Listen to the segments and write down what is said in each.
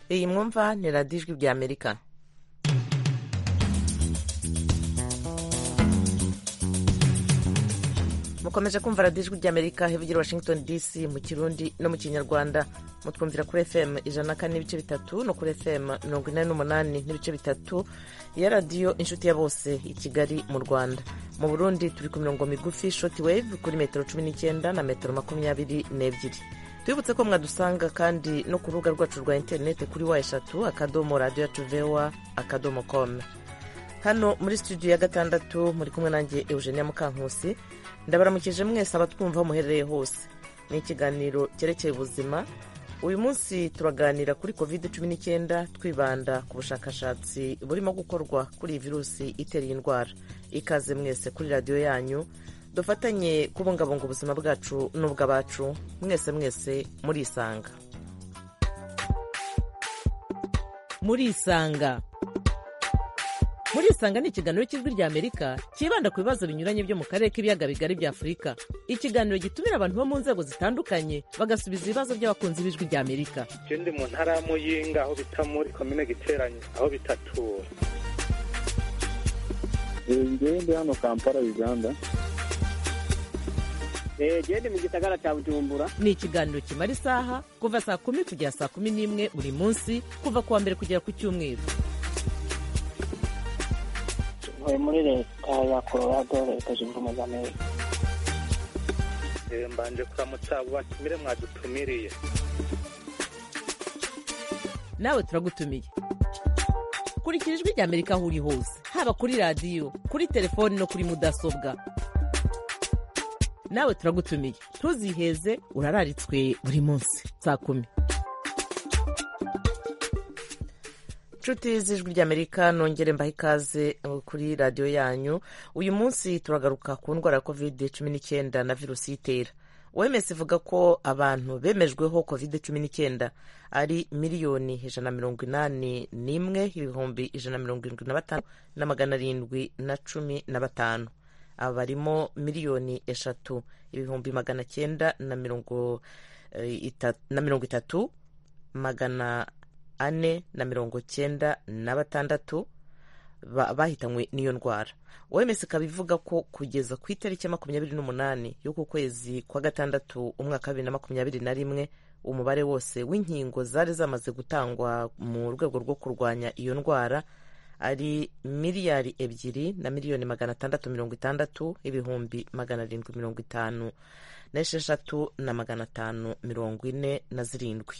iyi mwumva ni radiyo ijwi rya amerika mukomeje kumva radiyo ijwi rya amerika hivugira washington dc mu kirundi no mu kinyarwanda mutwumvira kuri fm ijana na kane n'ibice bitatu no kuri fm mirongo inani n'umunani n'ibice bitatu ya radiyo inshuti ya bose i kigali mu rwanda mu burundi turi ku mirongo migufi shoti wave kuri metero cumi n'icyenda na metero makumyabiri n'ebyiri twibutse ko mwadusanga kandi no ku rubuga rwacu rwa interineti kuri wa eshatu akadomo radiyo yacu vewa akadomo komu hano muri studio ya gatandatu muri kumwe nanjye eugenia mukankusi ndabaramukije mwese abatwumva muherereye hose ni ikiganiro cyerekeye ubuzima uyu munsi turaganira kuri covid cumi n'icyenda twibanda ku bushakashatsi burimo gukorwa kuri iyi virusi itera iyi ndwara ikaze mwese kuri radiyo yanyu dufatanye kubungabunga ubuzima bwacu n'ubw'abacu mwese mwese murisanga murisanga murisanga ni ikiganiro cy'ijwi rya amerika cyibanda ku bibazo binyuranye byo mu karere k'ibiyaga bigari bya afurika ikiganiro gitumira abantu bo mu nzego zitandukanye bagasubiza ibibazo by'abakunzi b'ijwi rya amerika je ndi mu ntara ya muyinga aho bita muri komine giteranye aho bitatura ngewe ndi hano kampala uganda gende mu gisagara cya bujumbura ni ikiganiro kimara isaha kuva saa kumi kugera saa kumi n'imwe buri munsi kuva ku wa mbere kugera ku cyumweru ntuye muri leta ya colorado leta zunze ubumwe za amerika Eh, mbanje kuramutsa abo batumire mwadutumiriye nawe turagutumiye kurikira ijwi rya amerika aho uri hose haba kuri radiyo kuri telefoni no kuri mudasobwa nawe turagutumiye ntuziheze urararitswe buri munsi saa kumi nshuti z'ijwi ry'amerika nongere mbaha ikaze kuri radiyo yanyu uyu munsi turagaruka ku ndwara ya covid cumi n'icyenda na virusi itera oms ivuga ko abantu bemejweho covid cumi n'icyenda ari miliyoni ijana na mirongo inani n'imwe ibihumbi ijana na mirongo irindwi na batanu na magana arindwi na cumi na batanu aba barimo miliyoni eshatu ibihumbi magana cyenda na mirongo eh, ita- na mirongo itatu magana ane na mirongo cyenda na batandatu ba- bahitanywe n'iyo ndwara oms ikaba ivuga ko kugeza ku itariki ya makumyabiri n'umunani y'uku kwezi kwa gatandatu umwaka wa bibiri na makumyabiri na rimwe umubare wose w'inkingo zari zamaze gutangwa mu rwego rwo kurwanya iyo ndwara ari miliyari ebyiri na miliyoni magana atandatu mirongo itandatu ibihumbi magana arindwi mirongo itanu n'esheshatu na magana atanu mirongo ine na zirindwi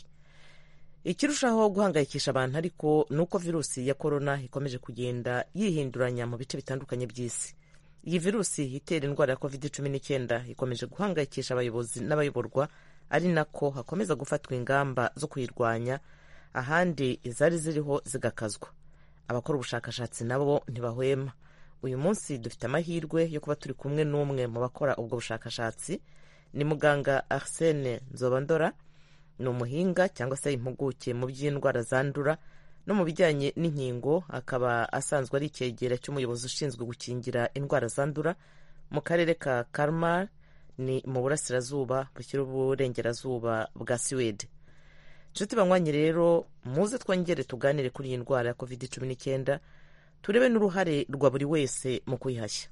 ikirushaho guhangayikisha abantu ariko ni uko virusi ya korona ikomeje kugenda yihinduranya mu bice bitandukanye by'isi iyi virusi itera indwara ya covid cumi n'icyenda ikomeje guhangayikisha abayobozi n'abayoborwa ari nako hakomeza gufatwa ingamba zo kuyirwanya ahandi izari ziriho zigakazwa abakora ubushakashatsi nabo ntibahwema uyu munsi dufite amahirwe yo kuba turi kumwe n'umwe mu bakora ubwo bushakashatsi ni muganga arsene nzobandora ni umuhinga cyangwa se impuguke mu by'indwara zandura no mu bijyanye n'inkingo akaba asanzwe ari icyegera cy'umuyobozi ushinzwe gukingira indwara zandura mu karere ka karmar ni mu burasirazuba bushyira uburengerazuba bwa siwede nshuti banywanyi rero muze twongere tuganire kuri iyi ndwara ya covid cumi n'icyenda turebe n'uruhare rwa buri wese mu kuyihashya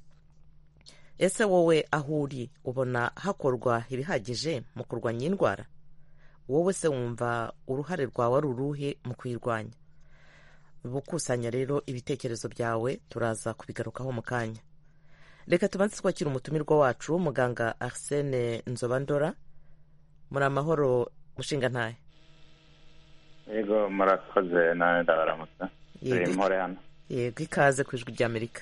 ese wowe aho uri ubona hakorwa ibihagije mu kurwanya iyi ndwara wowe se wumva uruhare rwawe ari uruhe mu kuyirwanya bukusanya rero ibitekerezo byawe turaza kubigarukaho mu kanya reka tubanze twakira umutumirwa wacu muganga arsene nzobandora muri amahoro mushinga ntahe yego murakoze nawe ndabaramutsa turi Yego. mpore hano yego ikaze ku ijwi ry'amerika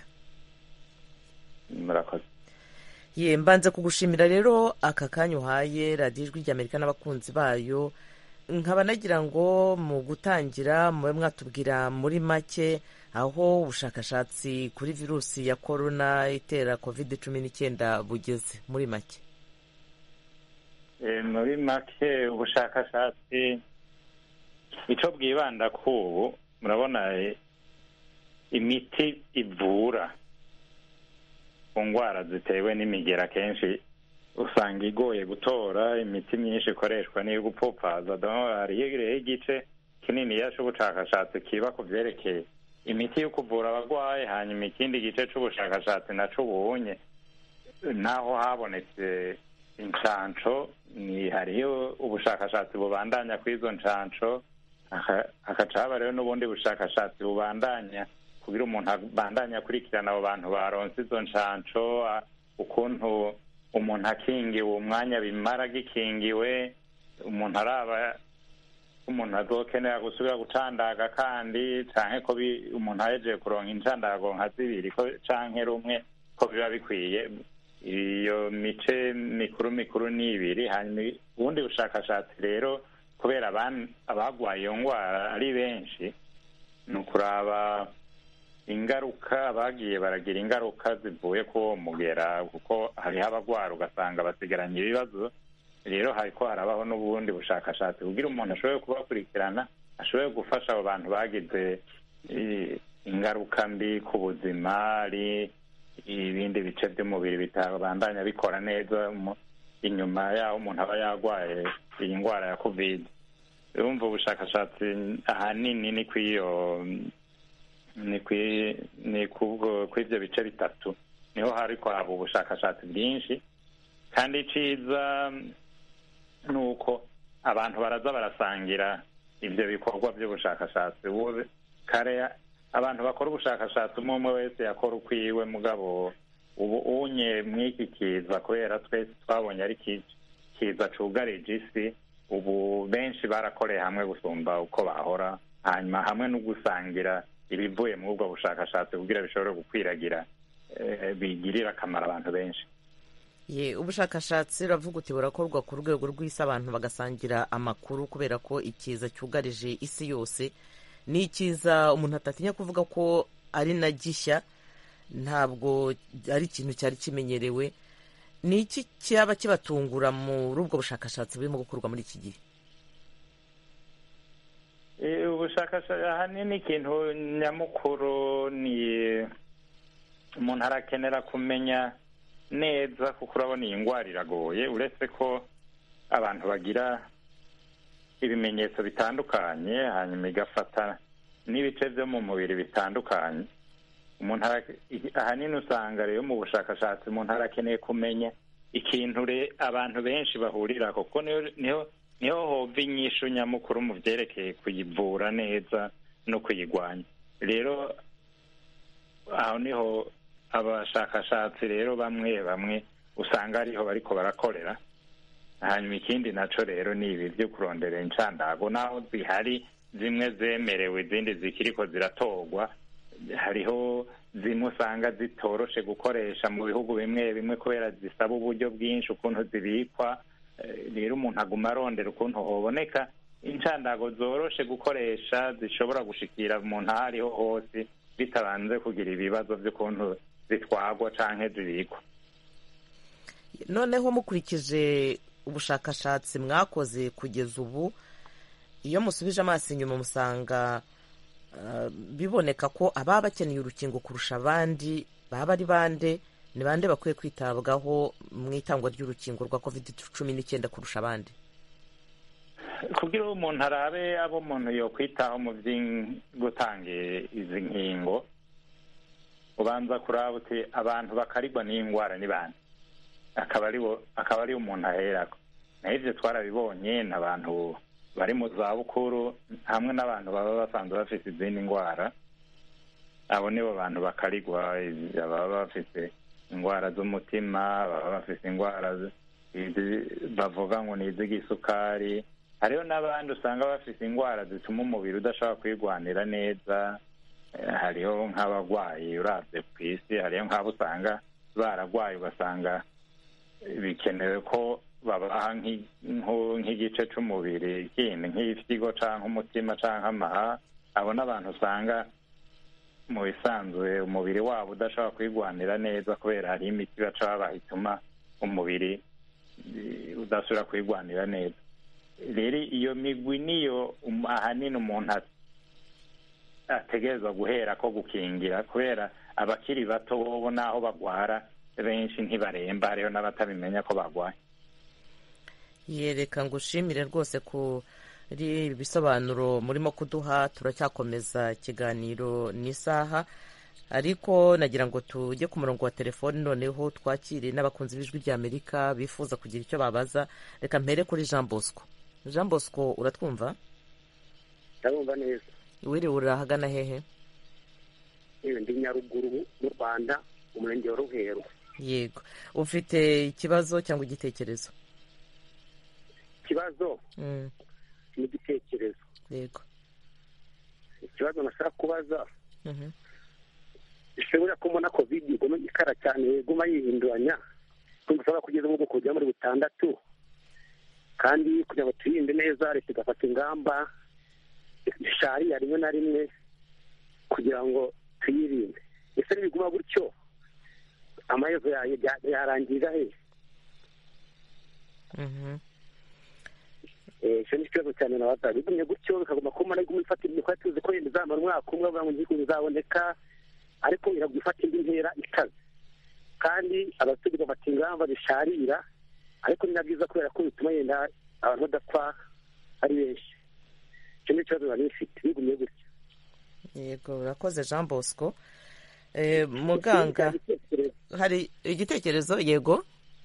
murakoze ye mbanze kugushimira rero aka kanya uhaye radiyo ijwi ry'amerika n'abakunzi bayo nkaba nagira ngo mu gutangira mube mwatubwira muri make aho ubushakashatsi kuri virusi ya korona itera covid cumi n'icyenda bugeze muri make Eh, muri make ubushakashatsi icyo bwibanda ku ubu murabona eh, imiti ivura ku ndwara zitewe n'imigera kenshi usanga igoye gutora imiti myinshi ikoreshwa n'iyo gupfupfaza hariho igice kininiya c'ubushakashatsi kiba ku vyerekeye imiti yo kuvura abagwayi hanyuma ikindi gice c'ubushakashatsi naco ubunye naho habonetse incanco ni hariyo ubushakashatsi bubandanya kw'izo ncanco haka- hakaca haba rero n'ubundi bushakashatsi bubandanya kugira umuntu abandanye akurikirana abo bantu baronse izo ncanco a- ukuntu umuntu akingiwe umwanya bimara gikingiwe umuntu araba umuntu azokenera gusubira gucandaga kandi canke ko bi- umuntu ahejeje kuronka incandago nka zibiri ko canke rumwe ko biba bikwiye iyo mice mikuru mikuru ni ibiri hanyuma ubundi bushakashatsi rero kubera aban- abagwaye iyo ngwara ari benshi ni ukuraba ingaruka bagiye baragira ingaruka zivuye ku uwo mugera kuko hariho abagwara ugasanga basigaranye ibibazo rero hariko harabaho n'ubundi bushakashatsi kugira umuntu ashobore kubakurikirana ashobore gufasha abo bantu bagize eh, ingaruka mbi ku buzima ari ibindi bice by'umubiri bitabandanya bikora neza mu- inyuma yaho umuntu aba yarwaye iyi ndwara ya covid urumva ubushakashatsi ahanini ni kw'iyo ni kwi ni kubwo kw'ivyo bice bitatu niho hariko haba ubushakashatsi bwinshi kandi iciza ni uko abantu baraza barasangira ivyo bikorwa vy'ubushakashatsi ubu kare abantu bakora ubushakashatsi umwe umwe wese yakora ukwiwe mugabo ubu unye mw'iki kiza kubera twese twabonye ari ki- kiza cugarije isi ubu benshi barakoreye hamwe gusumba uko bahora hanyuma hamwe no gusangira ibivuye muri ubwo bushakashatsi kugira bishobore gukwiragira eh, bigirire akamaro abantu benshi ye ubushakashatsi uravuga uti burakorwa ku rwego rw'isi abantu bagasangira amakuru kubera ko ikiza cyugarije isi yose ni ikiza umuntu atatinya kuvuga ko ari na gishya ntabwo ari ikintu cyari kimenyerewe ni iki cyaba kibatungura muri ubwo bushakashatsi burimo gukorwa muri iki gihe Eh, ubushakashatsi ahanini ikintu nyamukuru ni umuntu arakenera kumenya neza kuko urabona iyi ndwara iragoye uretse ko abantu bagira ibimenyetso bitandukanye hanyuma igafata n'ibice byo mu mubiri bitandukanye umuntu ara- i- ahanini usanga rero mu bushakashatsi umuntu arakeneye kumenya ikintu re- abantu benshi bahurira kuko niho niho niho hova inyishu nyamukuru mu byerekeye kuyivura neza no kuyigwanya rero aho niho abashakashatsi rero bamwe bamwe usanga ariho bariko barakorera hanyuma ikindi naco rero ni ibi byo kurondera incandago naho zihari zimwe zemerewe izindi zikiriko ziratorwa hariho zimwe usanga zitoroshe gukoresha mu bihugu bimwe bimwe kubera zisaba uburyo bwinshi ukuntu zibikwa Eh, rero umuntu aguma arondera ukuntu hoboneka incandago zoroshe gukoresha zishobora gushikira umuntu aho ariho hose bitabanze kugira ibibazo by'ukuntu zitwagwa canke zibikwa noneho mukurikije ubushakashatsi mwakoze kugeza ubu iyo musubije amaso inyuma musanga ah, biboneka ko ababa bakeneye urukingo kurusha abandi baba ari bande ni bande bakwiye kwitabwaho mu itangwa ry'urukingo rwa covid cumi n'icyenda kurusha abandi kugira uwo umuntu arabe abo umuntu yokwitaho mu gutanga izi nkingo ubanza kuraba uti abantu bakarigwa n'iyi ndwara ni bande akaba ari bo akaba ari umuntu aherako naho ibyo twarabibonye ni abantu bari mu zabukuru hamwe n'abantu baba basanzwe bafite izindi ndwara abo nibo bantu bakarigwa baba bafite indwara z'umutima baba bafite indwara bavuga ngo ni iz'igisukari hariho n'abandi usanga bafite indwara zituma umubiri udashobora kwirwanira neza hariho nk'abarwayi urabye ku isi hariho nk'abo usanga bararwaye ugasanga bikenewe ko babaha nk'igice cy'umubiri kindi nk'ifyigo cyangwa umutima cyangwa amaha abo n'abantu usanga mu bisanzwe umubiri wabo udashobora kwirwanira neza kubera hariho imiti baca babaha ituma umubiri udasubira kwirwanira neza rero iyo migwi niyo ahanini umuntu ategereza guhera ko gukingira kubera abakiri bato bobo n'aho bagwara benshi ntibaremba hariho n'abatabimenya ko barwaye yereka ngo ushimire rwose ku ari ibisobanuro murimo kuduha turacyakomeza ikiganiro n'isaha ariko nagira ngo tujye ku murongo wa telefoni noneho twakire n'abakunzi b'ijwi ry'amerika bifuza kugira icyo babaza reka mpere kuri jean bosco jean bosco uratwumva ndabumva neza wiriwe urahagana hehe yewe ndi nyaruguru mu rwanda umurenge wa ruheru yego ufite ikibazo cyangwa igitekerezo ikibazo Mm, n'igitekerezo yego ikibazo nashaka kubaza Mhm. ishobora ko mbona kovide iguma ikara cyane iguma yihinduranya kumva ushobora kugeza mu bwoko bugera muri butandatu kandi kugira ngo tuyirinde neza leta igafata ingamba zishariya rimwe na rimwe kugira ngo tuyirinde ese nibiguma gutyo amaherezo yayo ya- yarangirira he Mhm. Eh, icyo ni ikibazo cyane nabaza bigumye gutyo bikaguma kumara iguma ifata indi twari tuzi ko yenda izamara umwaka umwe bavuga ngo ntigihugu izaboneka ariko iragwa ifata indi ntera ikaze kandi abaturage bafata ingamba zisharira ariko ni na byiza kubera ko bituma yenda abantu badapfa ari benshi icyo ni ikibazo nari nifite bigumye gutyo yego urakoze jean bosco Eh, muganga hari igitekerezo yego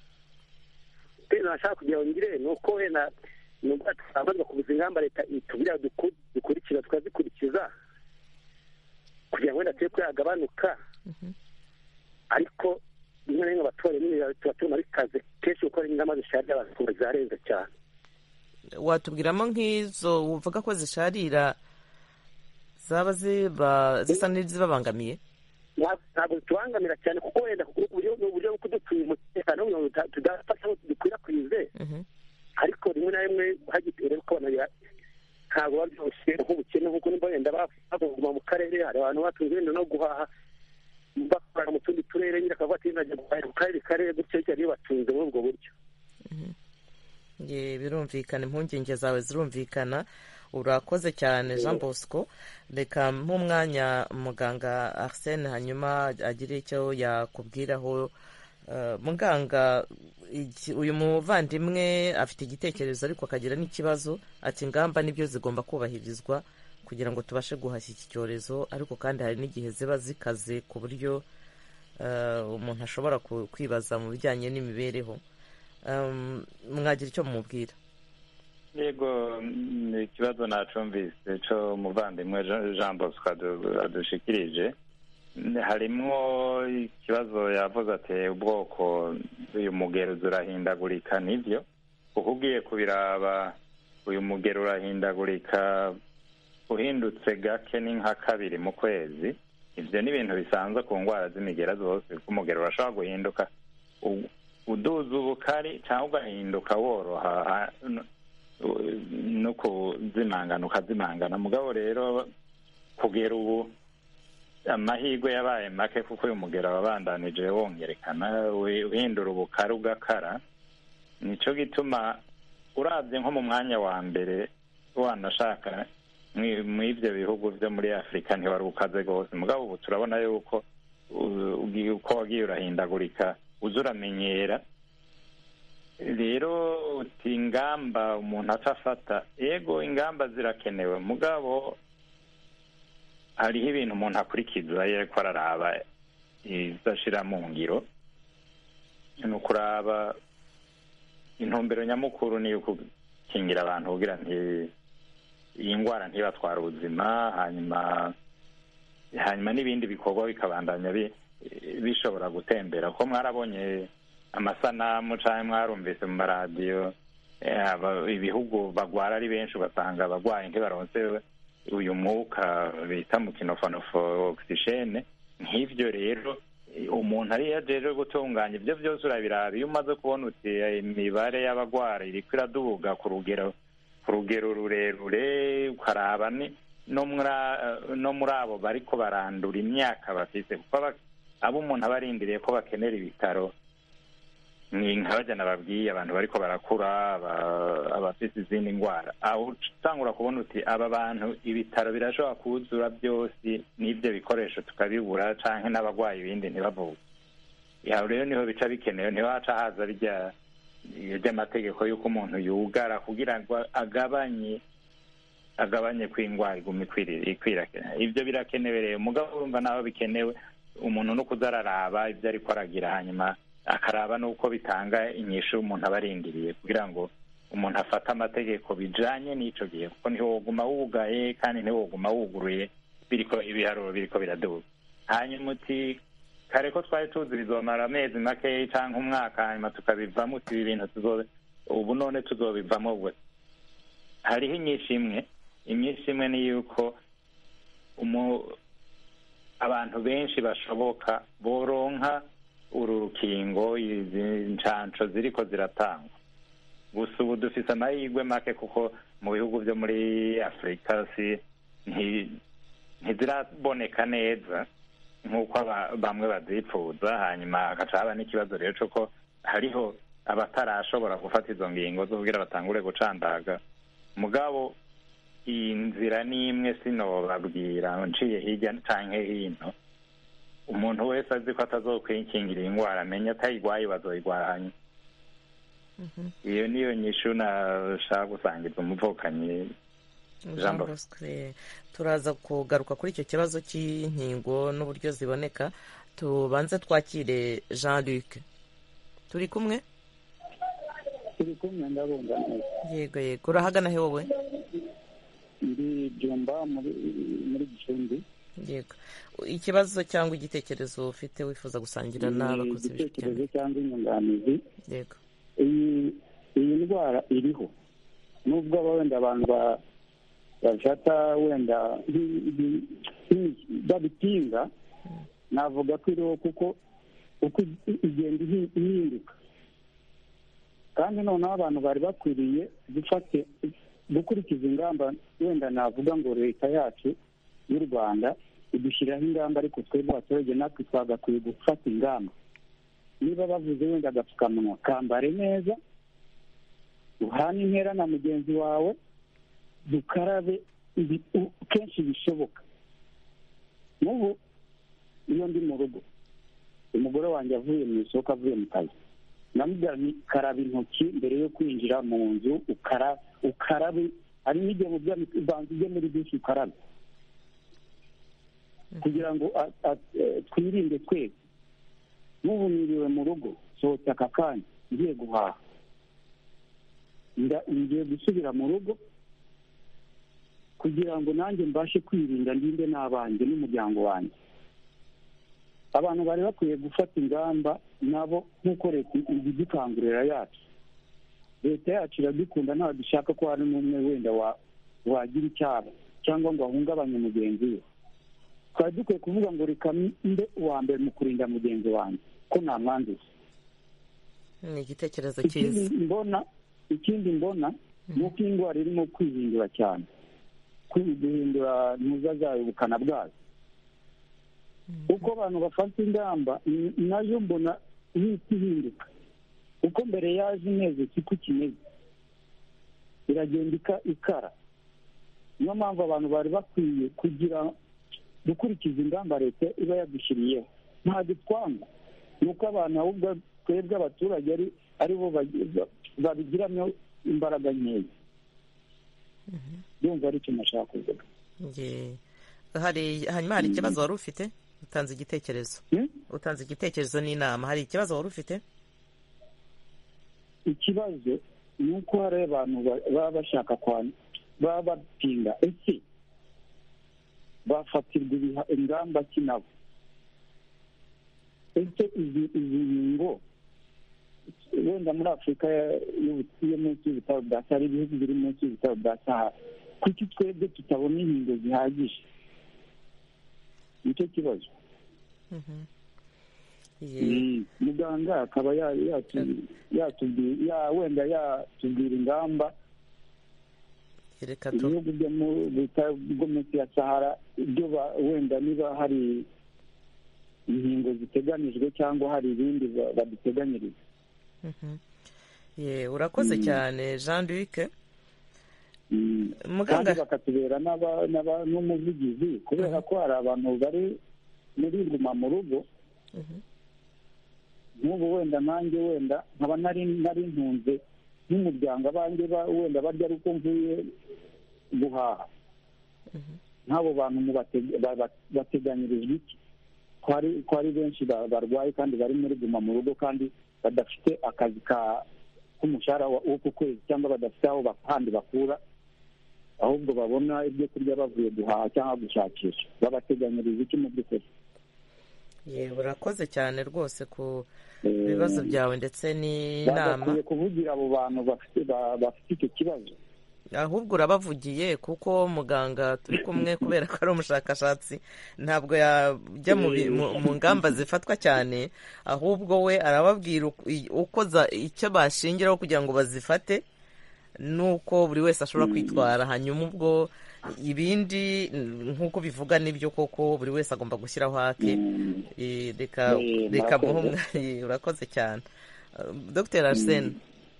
rero nashaka kugira ngo ngire ni uko wenda nubwo twabanza kubuza ingamba leta itubwira duku- dukurikiza tukazikurikiza kugira ngo wenda tube ko yagabanuka ariko rimwe na rimwe abaturage nyine tuba tubona bikaze kenshi gukora ingamba zisharira abantu zarenze cyane watubwiramo nk'izo uvuga ko zisharira zaba ziba zisa n'izibabangamiye Ntabwo- ntabwo tubangamira cyane kuko wenda kuko uburyo ni uburyo bwo kudutuye umutekano kugira ngo tuda- tudafata ngo dukwirakwize Mhm. ariko rimwe na rimwe hagitera ukabona bira- ntabwo biba byoroshye nk'ubukene nk'uko nimba wenda baguma mu karere hari abantu batunze wenda no guhaha bakorana mu tundi turere nyine akavuga ati najya guhahira ku karere karere gutyo cyane batunze muri ubwo buryo Ye, birumvikana impungenge zawe zirumvikana urakoze cyane jean bosco reka nk'umwanya muganga arsene hanyuma agire icyo yakubwiraho Eh, muganga iki- uyu muvandimwe afite igitekerezo ariko akagira n'ikibazo ati ingamba nibyo zigomba kubahirizwa kugira ngo tubashe guhashya iki cyorezo ariko kandi hari n'igihe ziba zikaze ku buryo eh, umuntu ashobora ku- kwibaza mu bijyanye n'imibereho Um, mwagira icyo mumubwira yego ni ikibazo nacumvise cyo umuvandimwe Jean- jean bosco adu- adushikirije harimwo ikibazo yavuze ati ubwoko uyu mugero urahindagurika nibyo kuko ugiye kubiraba uyu mugero urahindagurika uhindutse gake ni nka kabiri mu kwezi ibyo ni ibintu bisanzwe ku ndwara z'imigera zose kuko umugero urashobora guhinduka u- uduza ubukari cyangwa ugahinduka woroha ha- no- no kuzimangana ukazimangana mugabo rero kugera ubu amahirwe yabaye make kuko uyu mugero wabandanije wongerekana wi- uhindura ubukari ugakara nicyo gituma urabye nko mu mwanya wa mbere wanashaka mwi- mw'ibyo bihugu byo muri afurika ntiwari ukaze rwose mugabo ubu turabona yuko u- ugiye- uko wagiye urahindagurika uza uramenyera rero uti ingamba umuntu atafata yego ingamba zirakenewe mugabo hariho ibintu umuntu akurikiza iyo ariko araraba izashira mu ngiro ni ukuraba intumbero nyamukuru ni ukukingira abantu kugira nti iyi ndwara ntibatwara ubuzima hanyuma hanyuma n'ibindi bikorwa bikabandanya bi- bishobora gutembera ko mwarabonye amasanamu cyangwa mwarumvise mu maradiyo eh, aba- ibihugu bagwara ari benshi ugasanga abagwayi ntibaronse uyu mwuka bita mu kinofonofo ogisijene nk'ibyo rero eh, umuntu ariyo ajeje gutunganya ibyo byose urabiraba iyo umaze kubona uti eh, imibare y'abagwara iriko iraduga ku rugero ku rugero rurerure ukaraba ni no muri a- no muri abo bariko barandura imyaka bafise kuko aba- abo umuntu aba arindiriye ko bakenera ibitaro ni nka bajya nababwiye abantu bariko barakura aba- abafise izindi ndwara aho utangura kubona uti aba bantu ibitaro birashobora kuzura byose n'ibyo bikoresho tukabibura canke n'abagwayi ibindi ntibavuge aho rero niho bica bikenewe niho haca haza rya ry'amategeko y'uko umuntu yugara kugira ngo agabanye agabanye ko indwara iguma ikwira ibyo birakenewe rero mugabo urumva naho bikenewe umuntu no kuzararaba ibyo ariko aragira hanyuma akaraba n'uko bitanga inyishu umuntu aba arindiriye kugira ngo umuntu afate amategeko bijanye n'ico gihe kuko ntiwoguma wugaye kandi ntiwoguma wuguruye biriko ibiharuro biriko biraduga hanyuma uti kare ko twari tuzi bizomara amezi makeyi canke umwaka hanyuma tukabivamo uti ibi bintu tuzobe ubu none tuzobivamo gwe hariho inyinshi imwe inyinshi imwe ni yuko abantu benshi bashoboka boronka uru rukingo izi nshansho ziriko ziratangwa gusa ubu dufise amahirwe make kuko mu bihugu byo muri afurika si ntiziraboneka neza nk'uko bamwe bazipfuza hanyuma hagaca haba n'ikibazo rero cy'uko hariho abatarashobora gufata izo ngingo zo kugira batangure gucandaga mugabo iyi nzira n'imwe sinobabwira nciye hirya canke hino umuntu wese azi ko atazokwikingira indwara amenya atayigwaye bazoyigwanya iyo niyo nyishu nashaka gusangiza umuvukanyi jean bosque turaza kugaruka kuri icyo kibazo cy'inkingo n'uburyo ziboneka tubanze twakire jean luc turi kumwe turi kumwe ndabumva neza yego yego urahagana he wowe ndi byumba muri gicumbi yego ikibazo cyangwa igitekerezo ufite wifuza gusangira n'abakozi igitekerezo cyangwa inyunganizi yego iyi ndwara iriho nubwo wenda abantu bafata wenda babitinga navuga ko iriho kuko uko igenda ihinduka kandi noneho abantu bari bakwiriye gufate gukurikiza ingamba wenda navuga ngo leta yacu y'u rwanda idushyiraho ingamba ariko twebwe abaturage natwe twagakwiye gufata ingamba niba bavuze wenda agapfukamunwa kambare neza uhane intera na mugenzi wawe dukarabe kenshi bishoboka n'ubu iyo ndi mu rugo umugore wanjye avuye mu isoko avuye mu kazi namubwira ni karaba intoki mbere yo kwinjira mu nzu ukarabe hari n'igihe ubanza ujye muri byinshi ukarabe kugira ngo twirinde twese n'ubu niriwe mu rugo sohotse aka kanya ngiye guhaha ngiye gusubira mu rugo kugira ngo nanjye mbashe kwirinda ndinde n'abanjye n'umuryango wanjye abantu bari bakwiye gufata ingamba nabo nk'uko leta idukangurira yacu leta yacu iradukunda ntabwo dushaka ko hari n'umwe wenda wagira icyaha cyangwa ngo ahungabanye mugenzi we twari dukwiye kuvuga ngo reka mbe uwa mbere mu kurinda mugenzi wanjye ko ntamwanduza ni igitekerezo cyiza mbona ikindi mbona ni uko indwara irimo kwihindura cyane guhindura ntuza zayo ubukana bwazo uko abantu bafata ingamba nayo mbona ihita ihinduka uko mbere yaje imeze siko kimeze iragenda ikara niyo mpamvu abantu bari bakwiye kugira gukurikiza ingamba leta iba yadushyiriyeho ntabwo twanga ni uko abantu ahubwo twebwe abaturage ari bo babigiramo imbaraga nkeya yumva ari cyo nashaka kuvuga hanyuma hari ikibazo wari ufite utanze igitekerezo utanze igitekerezo n'inama hari ikibazo wari ufite ikibazo ni uko hari abantu baba bashaka baba batinda ese bafatirwa ingamba ki nabo ese izi nkingo wenda muri afurika yo munsi y'ibitaro bya sahara ibihugu biri munsi y'ibitaro bya sahara kuki twebwe tutabona inkingo zihagije nicyo kibazo muganga akaba wenda yatubwira ingamba ibihugu byo munsi ya sahara ibyo wenda niba hari inkingo ziteganijwe cyangwa hari ibindi baduteganyiriza urakoze cyane jean luc kandi bakatubera n'umuvugizi kubera ko hari abantu bari muri guma mu rugo nk'ubu wenda nanjye wenda nkaba nari ntunze nk'umuryango abanjye wenda barya ari uko mvuye guhaha nk'abo bantu bateganyirijwe iki ko ari benshi barwaye kandi bari muri guma mu rugo kandi badafite akazi k'umushahara w'uku kwezi cyangwa badafite aho handi bakura ahubwo babona ibyo kurya bavuye guhaha cyangwa gushakisha babateganyiriza iki mu by'ukuri yewe urakoze cyane rwose ku bibazo byawe ndetse n'inama bagakwiye kuvugira abo bantu bafite icyo kibazo ahubwo urabavugiye kuko muganga turi kumwe kubera ko ari umushakashatsi ntabwo yajya mu ngamba zifatwa cyane ahubwo we arababwira uko icyo bashingiraho kugira ngo bazifate nuko buri wese ashobora kwitwara hanyuma ubwo ibindi nk'uko bivuga nibyo koko buri wese agomba gushyiraho hake reka muhe urakoze cyane dr arsene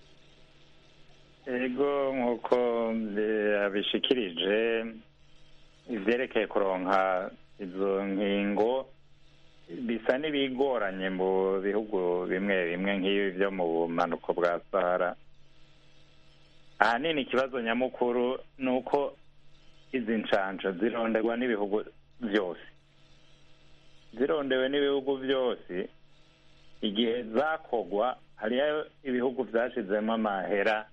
ego nk'uko abishikirije ibyerekeye kuronka izo nkingo bisa n'ibigoranye mu bihugu bimwe bimwe nk'ibi byo mu bumanuko bwa sahara ahanini ikibazo nyamukuru ni uko izi nshansho zironderwa n'ibihugu byose zirondewe n'ibihugu byose igihe zakogwa hariyo ibihugu byashyizemo amahera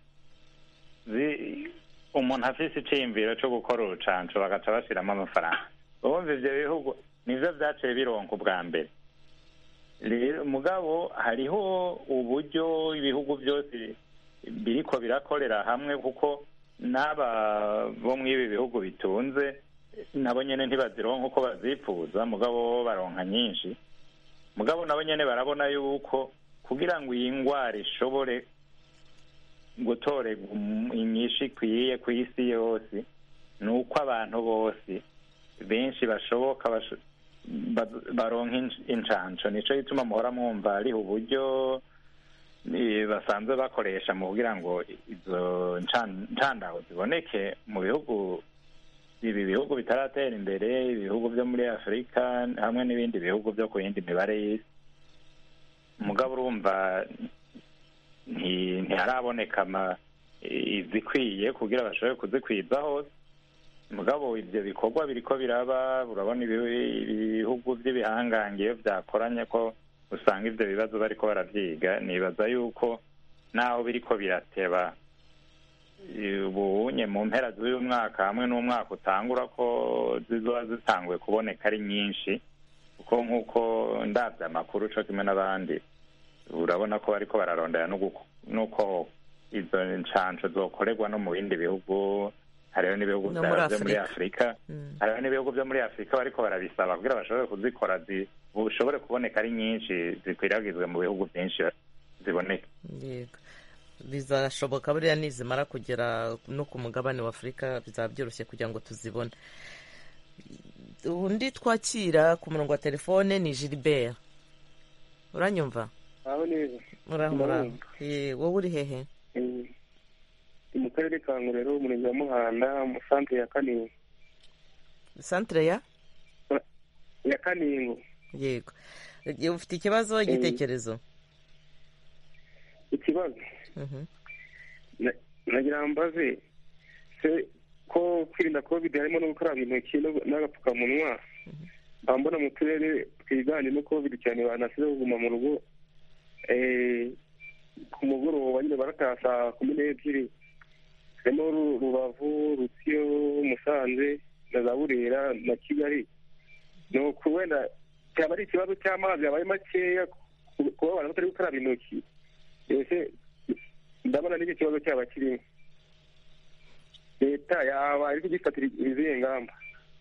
umuntu afite icyiyumviro cyo gukora urucanco bagaca bashyiramo amafaranga ubundi ibyo bihugu nibyo byaciye bironka ubwa mbere rero mugabo hariho uburyo ibihugu byose biriko birakorera hamwe kuko n'aba bo muri ibi bihugu bitunze nabo nyine ntibazironka uko bazipfuza mugabo bo baronka nyinshi mugabo nabo nyine barabona yuko kugira ngo iyi ndwara ishobore gutorerwa inyinshi ikwiye ku isi yose ni uko abantu bose benshi bashoboka baronka inshansho nicyo gituma muhora mwumva hariho uburyo basanzwe bakoresha mu kugira ngo izo nshandaho ziboneke mu bihugu ibi bihugu bitaratera imbere ibihugu byo muri afurika hamwe n'ibindi bihugu byo ku yindi mibare y'isi umugabo urumva ntiharaboneka izikwiye kugira bashobore kuzikwiza hose mugabo ibyo bikorwa biriko biraba urabona ibihugu by'ibihangange iyo byakoranye ko usanga ibyo bibazo bariko baravyiga nibaza yuko naho biriko birateba ubunye mu mpera z'uyu mwaka hamwe n'umwaka utangura ko zizoba zitanguye kuboneka ari nyinshi kuko nk'uko ndabya amakuru co kimwe n'abandi urabona ko bariko bararondera n'uko izo nshansho zokorerwa no mu bindi bihugu hariho n'ibihugu byo muri afurika hariho n'ibihugu byo muri afurika bariko barabisaba kugira bashobore kuzikora zishobore kuboneka ari nyinshi zikwiragizwe mu bihugu byinshi ziboneka bizashoboka buriya nizimara kugera no ku mugabane wa afurika bizaba byoroshye kugira ngo tuzibone undi twakira ku murongo wa telefone ni gilbert uranyumva aho neza uraho wowe uri hehe mu karere ka ngororero umurenge wa muhanda mu santere ya kaningo santere ya ya kaningo yego ufite ikibazo igitekerezo ikibazo nagira mbaze se ko kwirinda covid harimo no gukaraba intoki n'agapfukamunwa mba mbona mu turere twiganjemo covid cyane banasize kuguma mu rugo ku mugoroba nyine barataha saa kumi n'ebyiri harimo rubavu rutsiyo musanze na za burera na kigali ni uku wenda cyaba ari ikibazo cy'amazi yabaye makeya kuba abantu batari gukaraba intoki mbese ndabona n'icyo kibazo cyaba kirimo leta yaba iri kugifatira izihe ngamba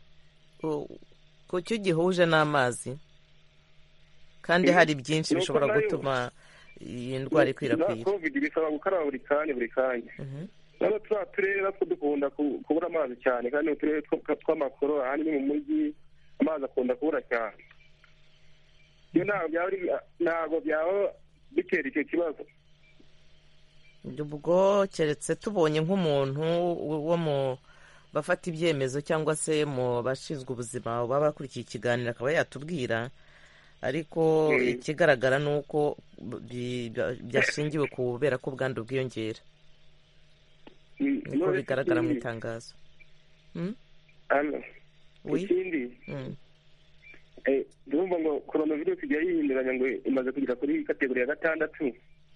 ku cyo gihuje n'amazi kandi hari byinshi bishobora gutuma iyi ndwara ikwirakwira covid bisaba gukaraba buri kanya buri kanya nano turiya turere natwo dukunda kubura amazi cyane kandi uturere tw'amakoro ahandi ni mu mujyi amazi akunda kubura cyane iyo ntabwo byaba bitera icyo kibazo ubwo keretse tubonye nk'umuntu wo mu bafata ibyemezo cyangwa se mu bashinzwe ubuzima baba bakurikiye ikiganiro akaba yatubwira ariko ikigaragara ni uko byashingiwe ku kubera ko ubwandu bwiyongera niko bigaragara mu itangazo Mm? hano Oui. ikindi Mm. eh, ndumva ngo coronavirus igiye yihinduranya ngo imaze kugera kuri kategori ya gatandatu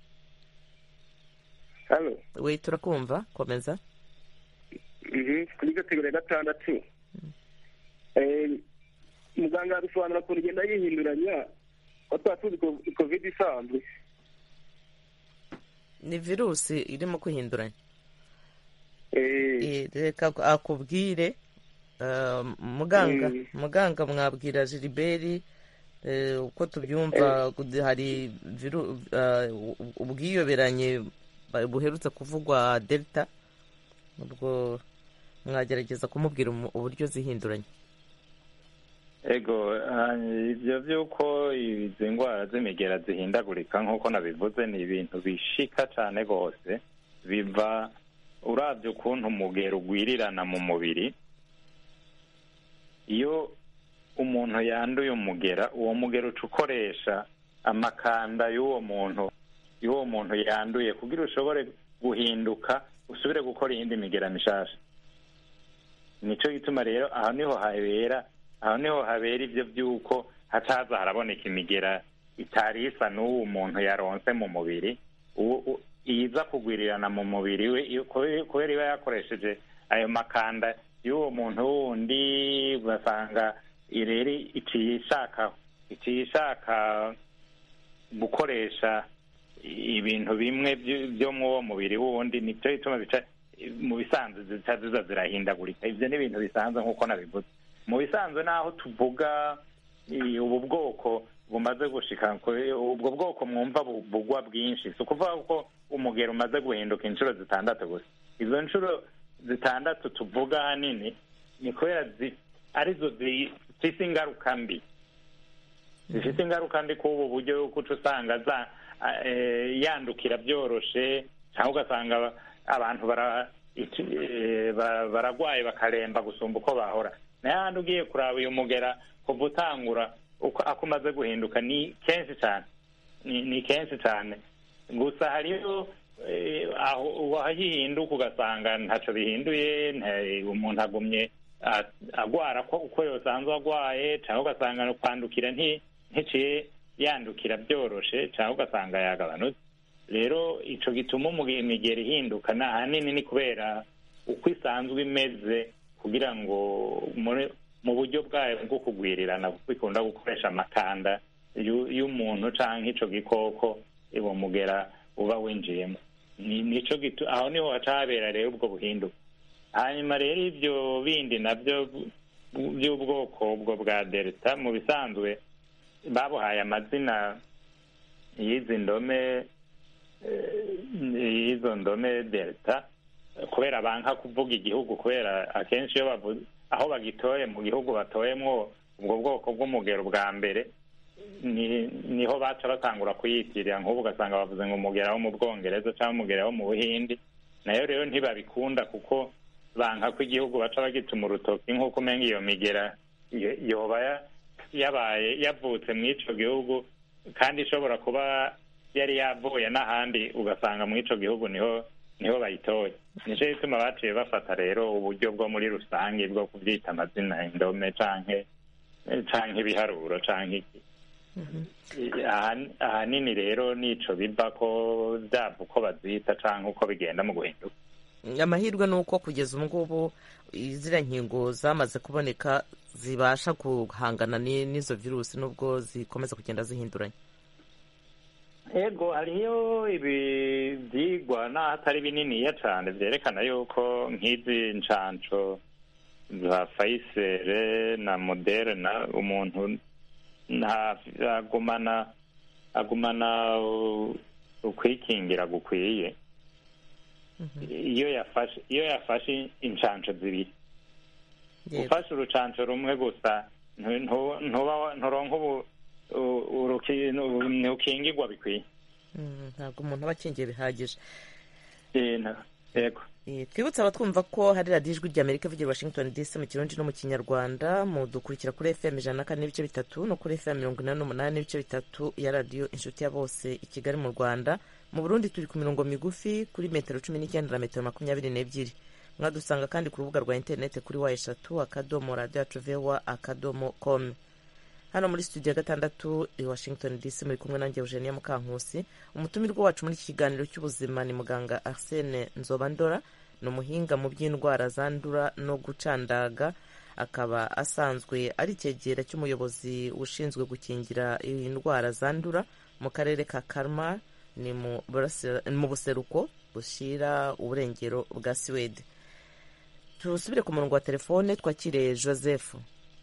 hano we turakumva komeza Mhm, kuri kategori ya gatandatu Eh, muganga abisobanura ukuntu igenda yihinduranya ko tuba tuzi ko covid isanzwe ni virusi irimo kwihinduranya Eh, Eh, reka akubwire eh, muganga Mm. muganga mwabwira Gilbert eh, uko tubyumva hari viru- eh, ubwiyoberanye ba- buherutse kuvugwa delta ubwo mwagerageza kumubwira umu- uburyo zihinduranya ego ah, ibyo by'uko izi ndwara z'imigera zihindagurika nk'uko nabivuze ni ibintu bishika cyane rwose biva urabye ukuntu umugero ugwirirana mu mubiri iyo umuntu yanduye umugera uwo mugero uca ukoresha amakanda y'uwo muntu y'uwo muntu yanduye kugira ushobore guhinduka usubire gukora iyindi migera mishasha nicyo gituma rero aho niho habera aho niho habera ibyo by'uko hataza haraboneka imigera itari isa n'uwo muntu yaronse mu mubiri uwo- u- iza kugwirirana mu mubiri we iyo- kube- kubera iba yakoresheje ayo makanda y'uwo muntu wundi ugasanga rero iciye ishaka iciye ishaka gukoresha ibintu bimwe byo- byo mu uwo mubiri wundi nicyo gituma bica mu bisanzwe zica ziza zirahindagurika ibyo ni ibintu bisanzwe nk'uko nabivuze mu bisanzwe naho tuvuga i- ubu bwoko bumaze gushika kuri- ubwo bwoko mwumva bu- bugwa bwinshi si ukuvuga ko umugero umaze guhinduka inshuro zitandatu gusa izo nshuro zitandatu tuvuga ahanini ni kubera zi- arizo zifise ingaruka mbi zifite ingaruka mbi k'ubu buryo yuko uca usanga za eh, yandukira byoroshe cyangwa ugasanga abantu bara iki- eh, bara- baragwaye bakaremba gusumba uko bahora nayo handi ugiye kuraba uyu mugera kuva utangura uko ako umaze guhinduka ni kenshi cyane ni ni kenshi cyane gusa hariho eh, aho wahihinduka ugasanga ntacyo bihinduye nta- umuntu agumye a- agwara ko uko yosanzwe agwaye cyangwa ugasanga no kwandukira nti nticiye yandukira byoroshe cyangwa ugasanga yagabanutse rero ico gituma umuge- imigero ihinduka na ahanini ni kubera uko isanzwe imeze kugira ngo muri mu buryo bwayo bwo kugwirirana kuko ikunda gukoresha amakanda y'u- y'umuntu canke ico gikoko uwo mugera uba winjiyemo Ni- nico gitu aho niho haca habera rero ubwo buhinduka hanyuma rero ibyo bindi nabyo bu- by'ubwoko ubwo bwa delta mu bisanzwe babuhaye amazina y'izi ndome eh, y'izo ndome delta kubera banka kuvuga igihugu kubera akenshi iyo bavuze aho bagitoye mu gihugu batoyemwo ubwo bwoko bw'umugero bwa mbere ni niho baca batangura kuyitirira nk'ubu ugasanga bavuze ngo umugera wo mu bwongereza cyangwa umugera wo mu buhindi nayo rero ntibabikunda kuko banka ko igihugu baca bagituma urutoki nk'uko umenga iyo migera yo- yoba ya- yabaye yavutse mu ico gihugu kandi ishobora kuba yari yavuye n'ahandi ugasanga mu ico gihugu niho niho bayitoye nico gituma baciye bafata rero uburyo bwo muri rusange bwo kubyita amazina indome canke canke ibiharuro canke iki Aha- ahanini rero nico biva ko byava uko bazita canke uko bigenda mu guhinduka amahirwe ni uko kugeza ubu ngubu ziriya nkingo zamaze kuboneka zibasha guhangana ni- n'izo virusi nubwo zikomeza kugenda zihinduranya ego hariyo ibi byigwa n'aho atari bininiya cyane byerekana yuko nk'izi nshansho za fayisere na moderna umuntu nta agumana agumana u- ukwikingira gukwiye iyo yafashe iyo yafashe inshansho zibiri Yego. ufashe urucanco rumwe gusa ntu- ntu- ntuba nturonka ubu u- uruki- nu- ntukingirwa bikwiye Mm, ntabwo umuntu aba akingiye bihagije Eh, na- yego Eh, twibutse abatwumva ko hari radiyo ijwi ry'amerika ivugira i washington dc mu kirundi no mu kinyarwanda mudukurikira kuri fm ijana na kane n'ibice bitatu no kuri fm mirongo inani n'umunani n'ibice bitatu ya radiyo inshuti ya bose i kigali mu rwanda mu burundi turi ku mirongo migufi kuri metero cumi n'icyenda na metero makumyabiri n'ebyiri mwadusanga kandi ku rubuga rwa interineti kuri wa eshatu akadomo radiyo yacu vewa akadomo komu hano muri studio ya gatandatu i washington dc muri kumwe nanjye eugenia mukankusi umutumirwa wacu muri iki kiganiro cy'ubuzima ni muganga arsene nzobandora ni umuhinga mu by'indwara zandura no gucandaga akaba asanzwe ari icyegera cy'umuyobozi ushinzwe gukingira indwara zandura mu karere ka karma ni mu buseruko bushyira uburengero bwa siwede tusubire ku murongo wa telefone twakire joseph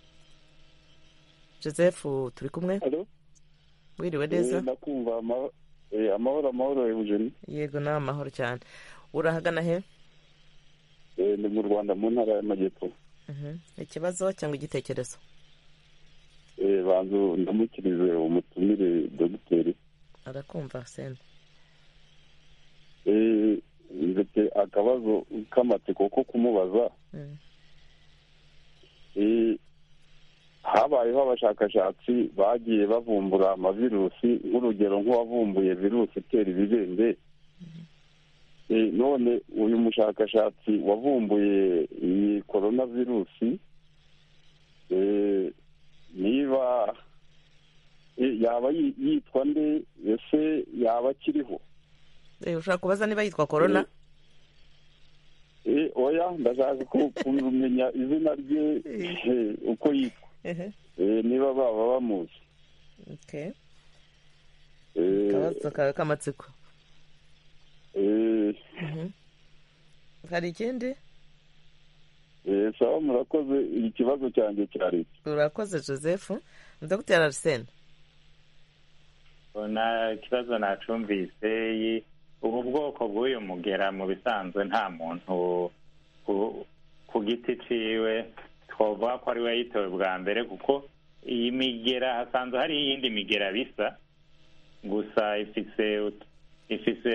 joseph turi kumwe wiriwe neza ndakumva amahoro amahoro eugeni yego nawe amahoro cyane urahagana he ni mu rwanda mu ntara y'amajyepfo ikibazo cyangwa igitekerezo banza ndamukirize umutumire dogiteri arakumva sena ndetse akabazo k'amatsiko ko kumubaza habayeho abashakashatsi bagiye bavumbura amavirusi nk'urugero nk'uwavumbuye virusi itera ibibembe none uyu mushakashatsi wavumbuye iyi korona virusi niba yaba yitwa nde ese yaba akiriho ushobora kubaza niba yitwa korona oya ndashaka kumenya izina rye uko yitwa niba baba bamuzi akabazo kawe k'amatsiko hari ikindi sawa murakoze ikibazo cyanjye cyari urakoze joseph dogiteri arisene na ikibazo nacumvise ubu bwoko bw'uyu mugera mu bisanzwe nta muntu ku giti ciwe twavuga ko ari we yitowe bwa mbere kuko iyi migera hasanzwe hari iyindi migera bisa gusa ifise ifise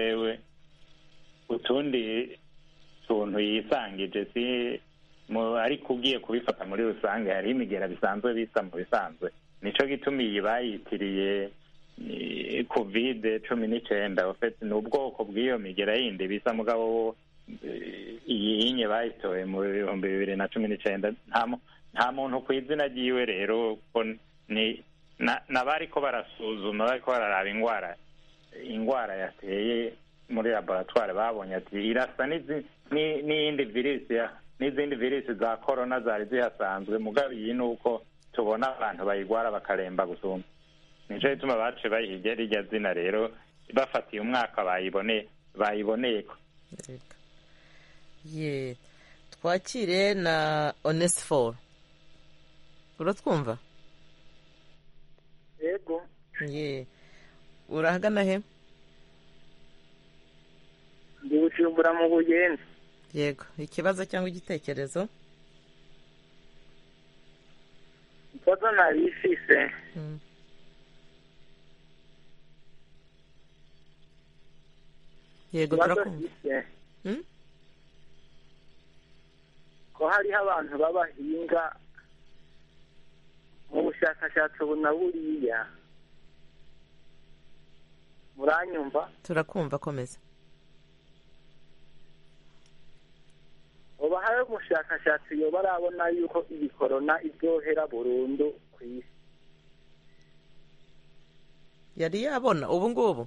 utundi tuntu yisangije si ariko ugiye kubifata muri rusange hariho imigera bisanzwe bisa mu bisanzwe nico gituma iyi bayitiriye kovide cumi n'icyenda ni ubwoko bw'iyo migera yindi bisa mugabo iyi yinye bayitoye mu bihumbi bibiri na cumi n'icyenda nta muntu ku izina ryiwe rero n'abari ko barasuzuma bari ko bararaba indwara indwara yateye muri laboratwari babonye ati irasa n'iyindi virusi n'izindi virusi za korona zari zihasanzwe mugabo iyi ni uko tubona abantu bayigwara bakaremba gusumba nicyo gituma bace bayihiga rijya zina rero bafatiye umwaka bayiboneye bayiboneye ko ye twakire na onesiforo uratwumva yego ye urahagana he ndi bujumbura mu bugenzi yego ikibazo cyangwa igitekerezo ikibazo nabifise yego turakumva ko hariho abantu b'abahinga mu bushakashatsi ubu na buriya muranyumva turakumva komeza uba hari umushakashatsi yoba arabona yuko iyi korona iryohera burundu ku isi yari yabona ubu ngubu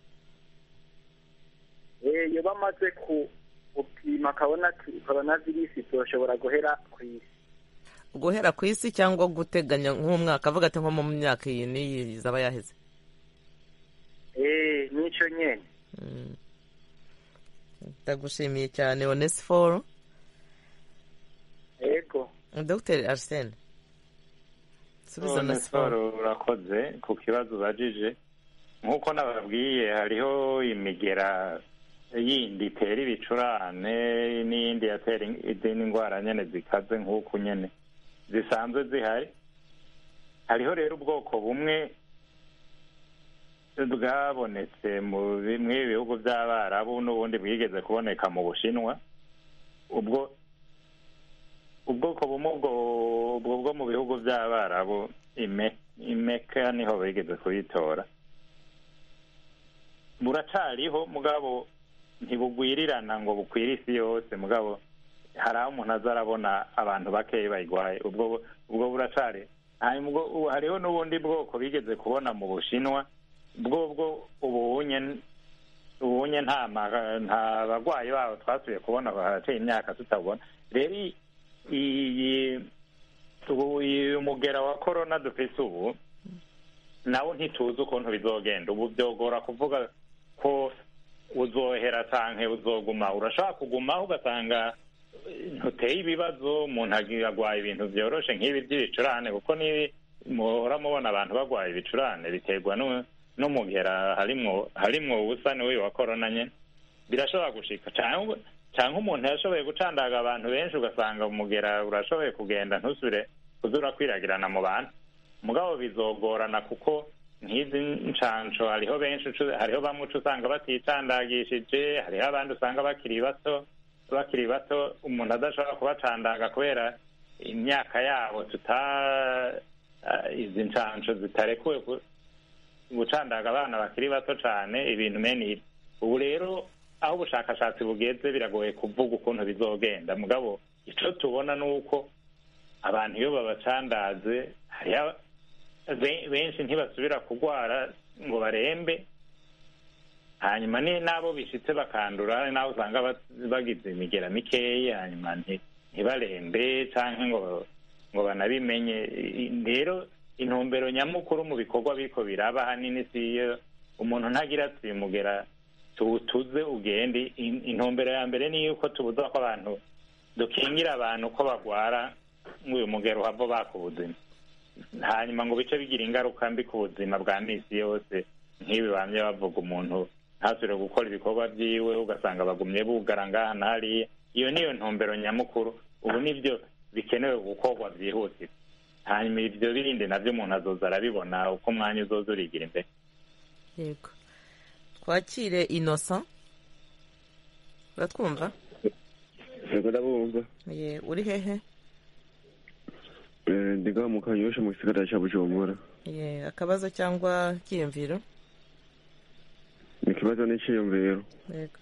yoba amaze gupima akabona ati korona virusi zoshobora guhera ku isi guhera ku isi cyangwa guteganya nk'umwaka avuga ati nko mu myaka iyi n'iyi zaba yaheze eee nicyo nyine ndagushimiye cyane onesiforo yego dogiteri arisene subiza onesiforo urakoze ku kibazo ubajije nk'uko nababwiye hariho imigera yindi itera ibicurane n'iyindi yatera izindi ndwara nyine zikaze nk'uku nyine zisanzwe zihari hariho rero ubwoko bumwe bwabonetse mu bimwe bihugu by'abarabu n'ubundi bwigeze kuboneka mu bushinwa ubwo ubwoko bumwe ubwo bwo mu bihugu by'abarabu imeka niho bigeze kuyitora buracariho mugabo ntibugwirirana ngo bukwire isi yose mugabo hari aho umuntu aza arabona abantu bakeya bayirwaye ubwo ubwo buracari hanyuma ubwo ubu hariho n'ubundi bwoko bigeze kubona mu bushinwa bwo bwo ubunye ubunye nta ma- nta barwayi babo twasubiye kubona harateye imyaka tutabona rero iyi- iyi ubu uyu mugera wa korona dufise ubu nawo ntituzi ukuntu bizogenda ubu byogora kuvuga ko uzohera canke uzoguma urashobora kugumaho ugasanga ntuteye ibibazo umuntu agi- agwaye ibintu vyoroshe nk'ibi by'ibicurane kuko nibi muhora mubona abantu bagwaye ibicurane biterwa nu- n'umugera harimwo harimwo ubusa n'uyu wa korona nyene birashobora gushika canke canke umuntu yashoboye gucandaga abantu benshi ugasanga umugera urashoboye kugenda ntusubire kuza urakwiragirana mu bantu mugabo bizogorana kuko nk'izi nshansho hariho benshi ucu- hariho bamwe uca usanga baticandagishije hariho abandi usanga bakiri bato bakiri bato umuntu adashobora kubacandaga kubera imyaka yabo tuta ah, izi nshansho zitarekuwe ku- gucandaga abana bakiri bato cane ibintu mene ibi ubu rero aho ubushakashatsi bugeze biragoye kuvuga ukuntu bizogenda mugabo ico tubona ni uko abantu iyo babacandaze hariho be- benshi ntibasubira kurwara ngo barembe hanyuma ni n'abo bishitse bakandura n'abo usanga ba- bagize imigera mikeyi hanyuma nti- ntibarembe canke ngo ngo banabimenye I- rero intumbero nyamukuru mu bikorwa biriko biraba hanini si iyo umuntu ntagira ati uyu mugera tuwutuze ugende In- intumbero ya mbere ni yuko tubuza ko abantu dukingira abantu ko bagwara nk'uyu mugero uhava baka ubuzima hanyuma ngo bice bigira ingaruka mbi ku buzima bwa misi yose nk'ibi bamye bavuga umuntu ntasubire gukora ibikorwa byiwe ugasanga bagumye bugara ngaha na hariya iyo niyo ntumbero nyamukuru ubu nibyo bikenewe gukorwa byihutirwa hanyuma ibyo bindi nabyo umuntu azoza arabibona uko umwanya uzoza urigira imbere yego twakire innocent uratwumva yego ndabumva Ye, uri hehe Eh, ndi ngaha mu kanyosha mu gisagara cya bujumbura Ye, akabazo cyangwa kiyumviro ni ikibazo n'icyiyumviro yego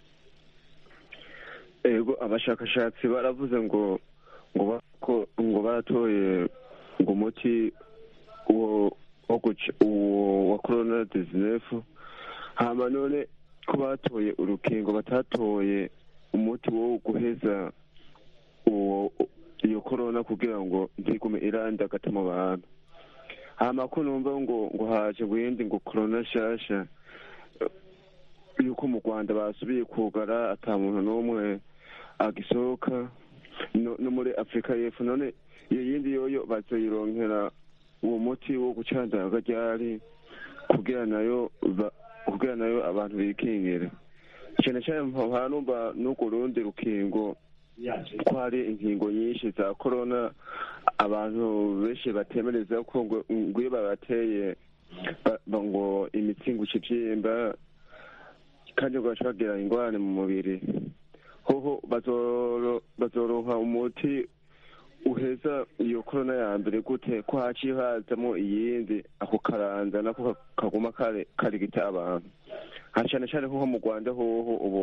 ego abashakashatsi baravuze ngo ngo bako ngo baratoye ngo umuti uwo wo guca uwo wa corona dizinefu hama none ko batoye urukingo batatoye umuti wo guheza uwo iyo corona kugira ngo ntigume irandagata mu bantu hama ko numva ngo ngo haje buyindi ngo corona nshasha yuko mu rwanda basubiye kugara ata muntu n'umwe agisohoka no no muri afurika y'epfo none iyo yindi yoyo bazoyironkera uwo muti wo gucandaga ryari kugira nayo ba- kugira nayo abantu bikingire cyane cyane mpora numva n'urwo rundi rukingo ko hari inkingo nyinshi za korona abantu benshi batemereza ko ngo ngo iyo babateye ba- ba- ngo imitsi ngo ikibyimba kandi ngo baca bagira ingorane mu mubiri hoho bazoro- bazoronka umuti uheza iyo korona ya mbere gute ko haciye hazamo iyindi ako karanza nako ka- kaguma kare karigita abantu ha cyane cyane nko mu rwanda hoho ubu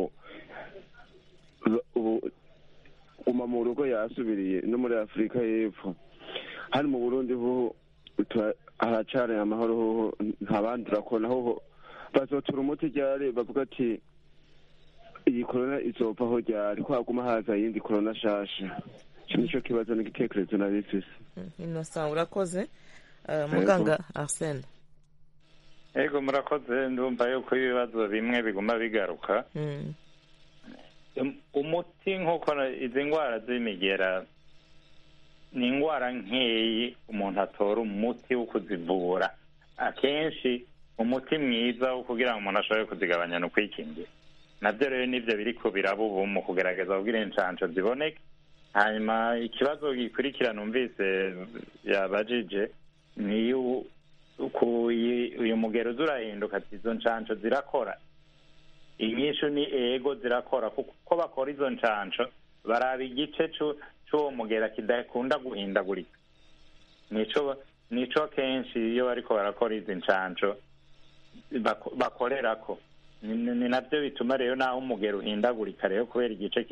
ubu guma mu rugo yasubiriye no muri afurika y'epfo hano mu burundi hoho tura- haracari amahoro hoho ntabandura kona hoho bazotura umuti ryari bavuga ati iyi korona izovaho ryari ko haguma haza iyindi korona shasha icyo nicyo kibazo n'igitekerezo nari mfise innocent urakoze Eh, muganga arsene ego murakoze ndumva yuko ibibazo bimwe biguma bigaruka Mm, Um- umuti nk'uko na- izi ndwara z'imigera ni indwara nkeyi umuntu atora umuti wo kuzivura akenshi umuti mwiza wo kugira ngo umuntu ashobore kuzigabanya ni ukwikingira nabyo rero nibyo biri ku biraba ubu mu kugerageza kugira inshansho ziboneke hanyuma ikibazo gikurikira numvise yabajije ni yu- ku- iyi- uyu mugero uza urahinduka ati izo nshansho zirakora inyishu ni ego zirakora kuko uko bakora izo nshansho baraba igice c'u- c'uwo mugera kidakunda guhindagurika nico nico kenshi iyo bariko barakora izi nshansho bako- bakorerako ni ni navyo bituma rero naho umugero uhindagurika rero kubera igice ki-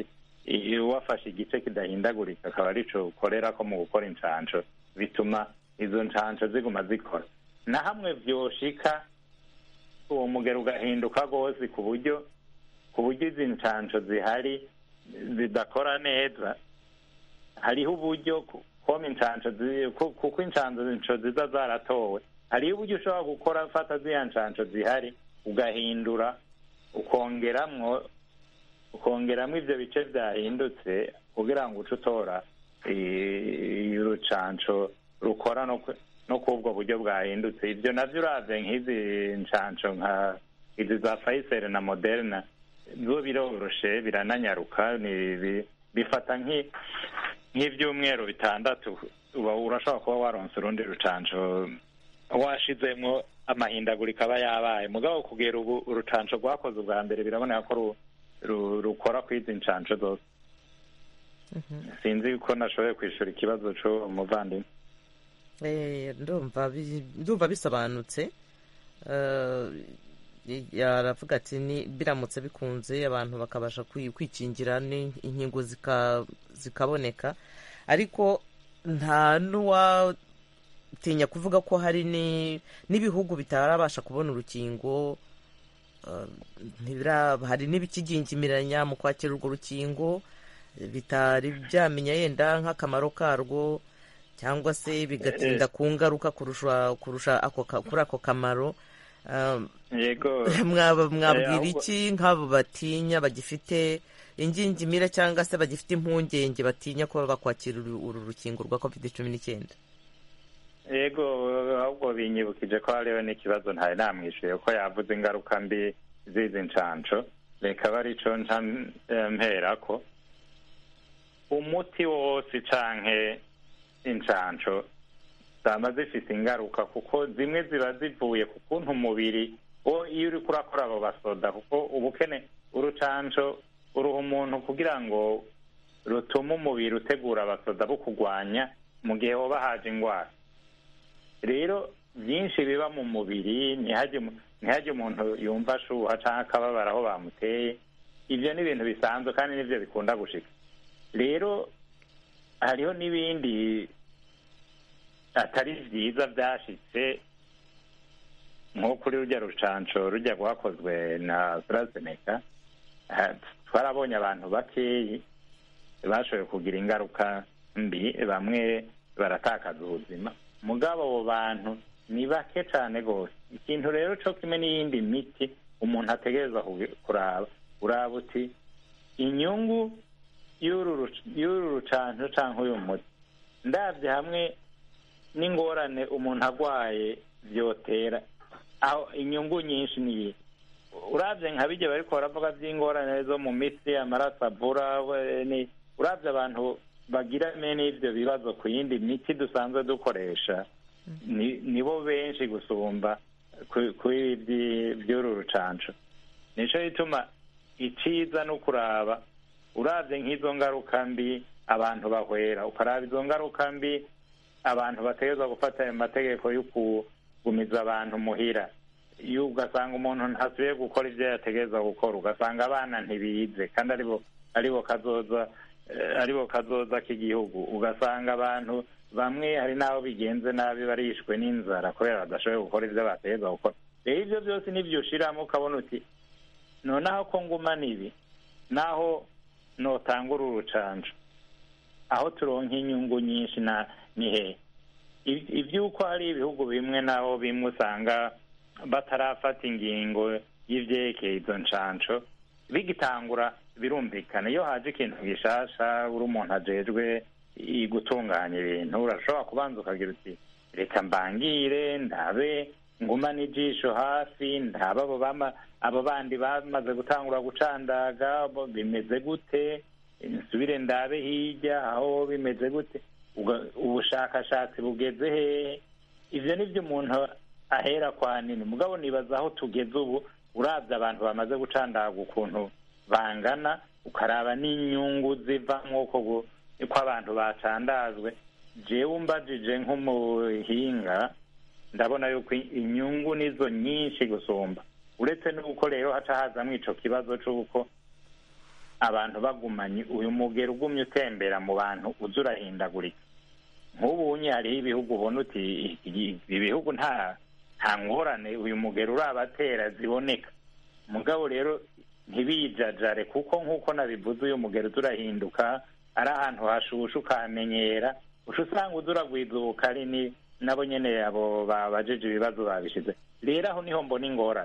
wafashe igice kidahindagurika akaba arico ukorera ko mu gukora inshanco bituma izo nshanco ziguma zikora na hamwe vyoshika uwo mugero ugahinduka rwose ku buryo ku buryo izi nshanco zihari zidakora neza hariho uburyo koma inshanco kuko inshanco ziza zaratowe hariho uburyo ushobora gukora fata ziriya nshanco zihari ugahindura ukongeramwo ukongeramo ibyo bice byahindutse kugira ngo uce utora urucanco rukora no ku ubwo buryo bwahindutse ibyo nabyo uravye nk'izi nshanco nka izi za fayiseri na moderna zo biroroshe birananyaruka bifata nk'ibyumweru bitandatu uba urashobora kuba waronse urundi rucanco washizemwo amahindagurika aba yabaye mugabo kugera ubu urucanco rwakoze ubwa mbere biraboneka ko rukora kwizi nshanco zose sinzi ko nashoboye kwishura ikibazo c'uwo muvandimwe ndumva bisobanutse aravuga ati ni biramutse bikunze abantu bakabasha kwikingira inkingo zikaboneka ariko nta n'uwatinya kuvuga ko hari n'ibihugu bitarabasha kubona urukingo hari n'ibikigingimiranya mu kwakira urwo rukingo bitari byamenya yenda nk'akamaro karwo cyangwa se bigatinda ku ngaruka kurusha kuri ako kamaro mwabwira iki nk'abo batinya bagifite ingingimira cyangwa se bagifite impungenge batinya kuba bakwakira uru rukingo rwa covid cumi n'icyenda yego ahubwo binyibukije ko hariho n'ikibazo ntari namwishuye ko yavuze ingaruka mbi z'izi nshanco reka aba arico nca mperako umuti wose canke inshanco zaba zifite ingaruka kuko zimwe ziba zivuye ku kuntu umubiri wo iyo uri kurakora abo basoda kuko ubukene urucanco uruha umuntu kugira ngo rutume umubiri utegura abasoda bo kurwanya mu gihe hoba haje indwara rero byinshi biba mu mubiri ntihajye umuntu yumva ashuha cyangwa akababara aho bamuteye ibyo ni ibintu bisanzwe kandi nibyo bikunda gushika rero hariho n'ibindi atari byiza byashitse nko kuri rujya rucanco rujya rwakozwe na AstraZeneca twarabonye abantu bakeyi bashoboye kugira ingaruka mbi bamwe baratakaza ubuzima mugabo abo bantu ni bake cyane rwose ikintu rero cyo kimwe n'iyindi miti umuntu ategereza kuraba uraba uti inyungu y'uru rucanco cyangwa uyu muti ndabye hamwe n'ingorane umuntu arwaye byotera aho inyungu nyinshi niyi urabye nka bijya bari baravuga by'ingorane zo mu mitsi amaraso avura urabye abantu bagira mene ibyo bibazo ku yindi miti dusanzwe dukoresha nibo benshi gusumba kuri by'uru rucanco nicyo gituma iciza no kuraba urabye nk'izo ngaruka mbi abantu bahwera ukaraba izo ngaruka mbi abantu bategereza gufata ayo mategeko yo kugumiza abantu muhira iyo ugasanga umuntu ntasubiye gukora ibyo yategereza gukora ugasanga abana ntibize kandi aribo aribo kazoza aribo kazoza k'igihugu ugasanga abantu bamwe hari n'abo bigenze nabi barishwe n'inzara kubera badashoboye gukora ibyo bategereza gukora rero ibyo byose nibyo ushiramo ukabona uti noneho ko ngumana ibi naho notanga uru rucanco aho turonka inyungu nyinshi na ni hehe iby'uko hari ibihugu bimwe naho bimwe usanga batarafata ingingo y'ivyerekeye izo ncanco bigitangura birumvikana iyo haje ikintu gishasha uri umuntu ajejwe gutunganya ibintu urashobora kubanza ukagira uti reka mbangire ndabe ngumane ijisho hafi ndabe abo bama abo bandi bamaze gutangura gucandaga bimeze gute nsubire ndabe hirya aho bimeze gute ubushakashatsi bugeze hehe ivyo nivyo umuntu ahera kwa nini mugabo nibaza aho tugeze ubu urabye abantu bamaze gucandaga ukuntu bangana ukaraba n'inyungu zivamwo ko abantu bacandazwe jewe umbajije nk'umuhinga ndabona yuko inyungu nizo nyinshi gusumba uretse n'uko rero haca hazamwo ico kibazo c'uko abantu bagumanye uyu mugero ugumye utembera mu bantu uza urahindagurika nk'ubu unye hariho ibihugu ubona uti ibi bihugu nta nta ngorane uyu mugero urabatera ziboneka mugabo rero ntibijajare kuko nk'uko nabivuze uyu mugero turahinduka ari ahantu hashusha ukamenyera uca usanga uza uragwiza ubukari ni nabo nyene abo babajeje ibibazo babishize rero aho niho mbona ingorane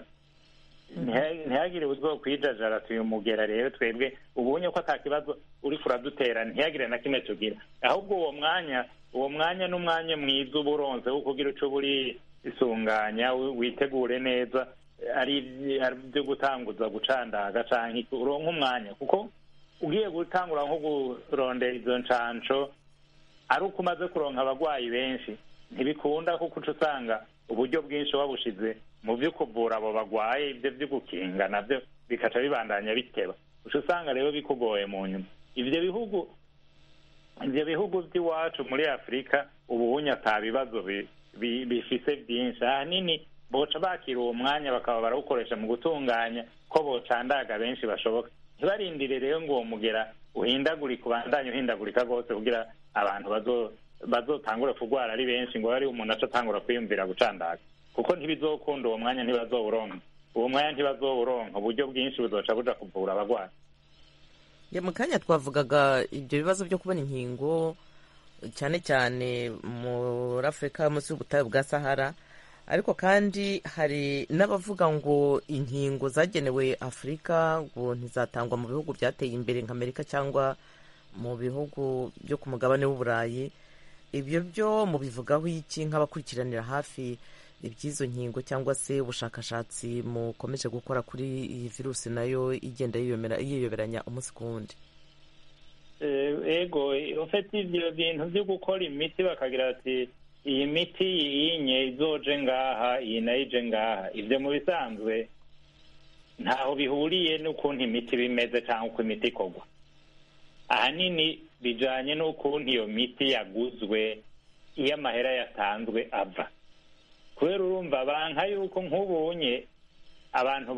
ntihagire uzwo kwijajara tuyumugera rero twebwe ubonye ko ata kibazo uri kuradutera ntihagire na kimwe tugira ahubwo uwo mwanya uwo mwanya n'umwanya mwiza uba uronze wo kugira uco buri isunganya witegure neza ari byo gutanguza gucandaga canke uronka umwanya kuko ugiye gutangura nko kurondera izo ncanco ari uko umaze kuronka abagwayi benshi ntibikunda kuko uca usanga uburyo bwinshi wabushize mu byo kuvura abo bagwaye ibyo byo gukinga nabyo bikaca bibandanya biteba uca usanga rero bikugoye mu nyuma ivyo bihugu ivyo bihugu by'iwacu muri afurika ubuhunya ata bibazo bifise byinshi ahanini boca bakira uwo mwanya bakaba barawukoresha mu gutunganya ko bocandaga benshi bashoboka ntibarindire rero ngo uwo mugera uhindagurika ubandanye uhindagurika rwose kugira abantu bazotangure kurwara ari benshi ngo ari umuntu aca atangura kwiyumvira gucandaga kuko ntibizokunda uwo mwanya ntibazowuronka uwo mwanya ntibazowuronka uburyo bwinshi buzoca buja kuvura abagwayi mu kanya twavugaga ibyo bibazo byo kubona inkingo cyane cyane muri afurika munsi y'ubutayu bwa sahara ariko kandi hari n'abavuga ngo inkingo zagenewe afurika ngo ntizatangwa mu bihugu byateye imbere nka amerika cyangwa mu bihugu byo ku mugabane w'uburayi ibyo byo mubivugaho iki nk'abakurikiranira hafi iby'izo nkingo cyangwa se ubushakashatsi mukomeje gukora kuri iyi virusi nayo igenda yiyoberanya umunsi ku wundi ego ufite ibyo bintu byo gukora imiti bakagira ati iyi miti yinye izoje ngaha iyi nayo ije ngaha ibyo mu bisanzwe ntaho bihuriye n'ukuntu imiti bimeze cyangwa uko imiti ikorwa ahanini bijanye n'ukuntu iyo miti yaguzwe iyo amahera yatanzwe ava kubera urumva banka yuko nk'ubunye abantu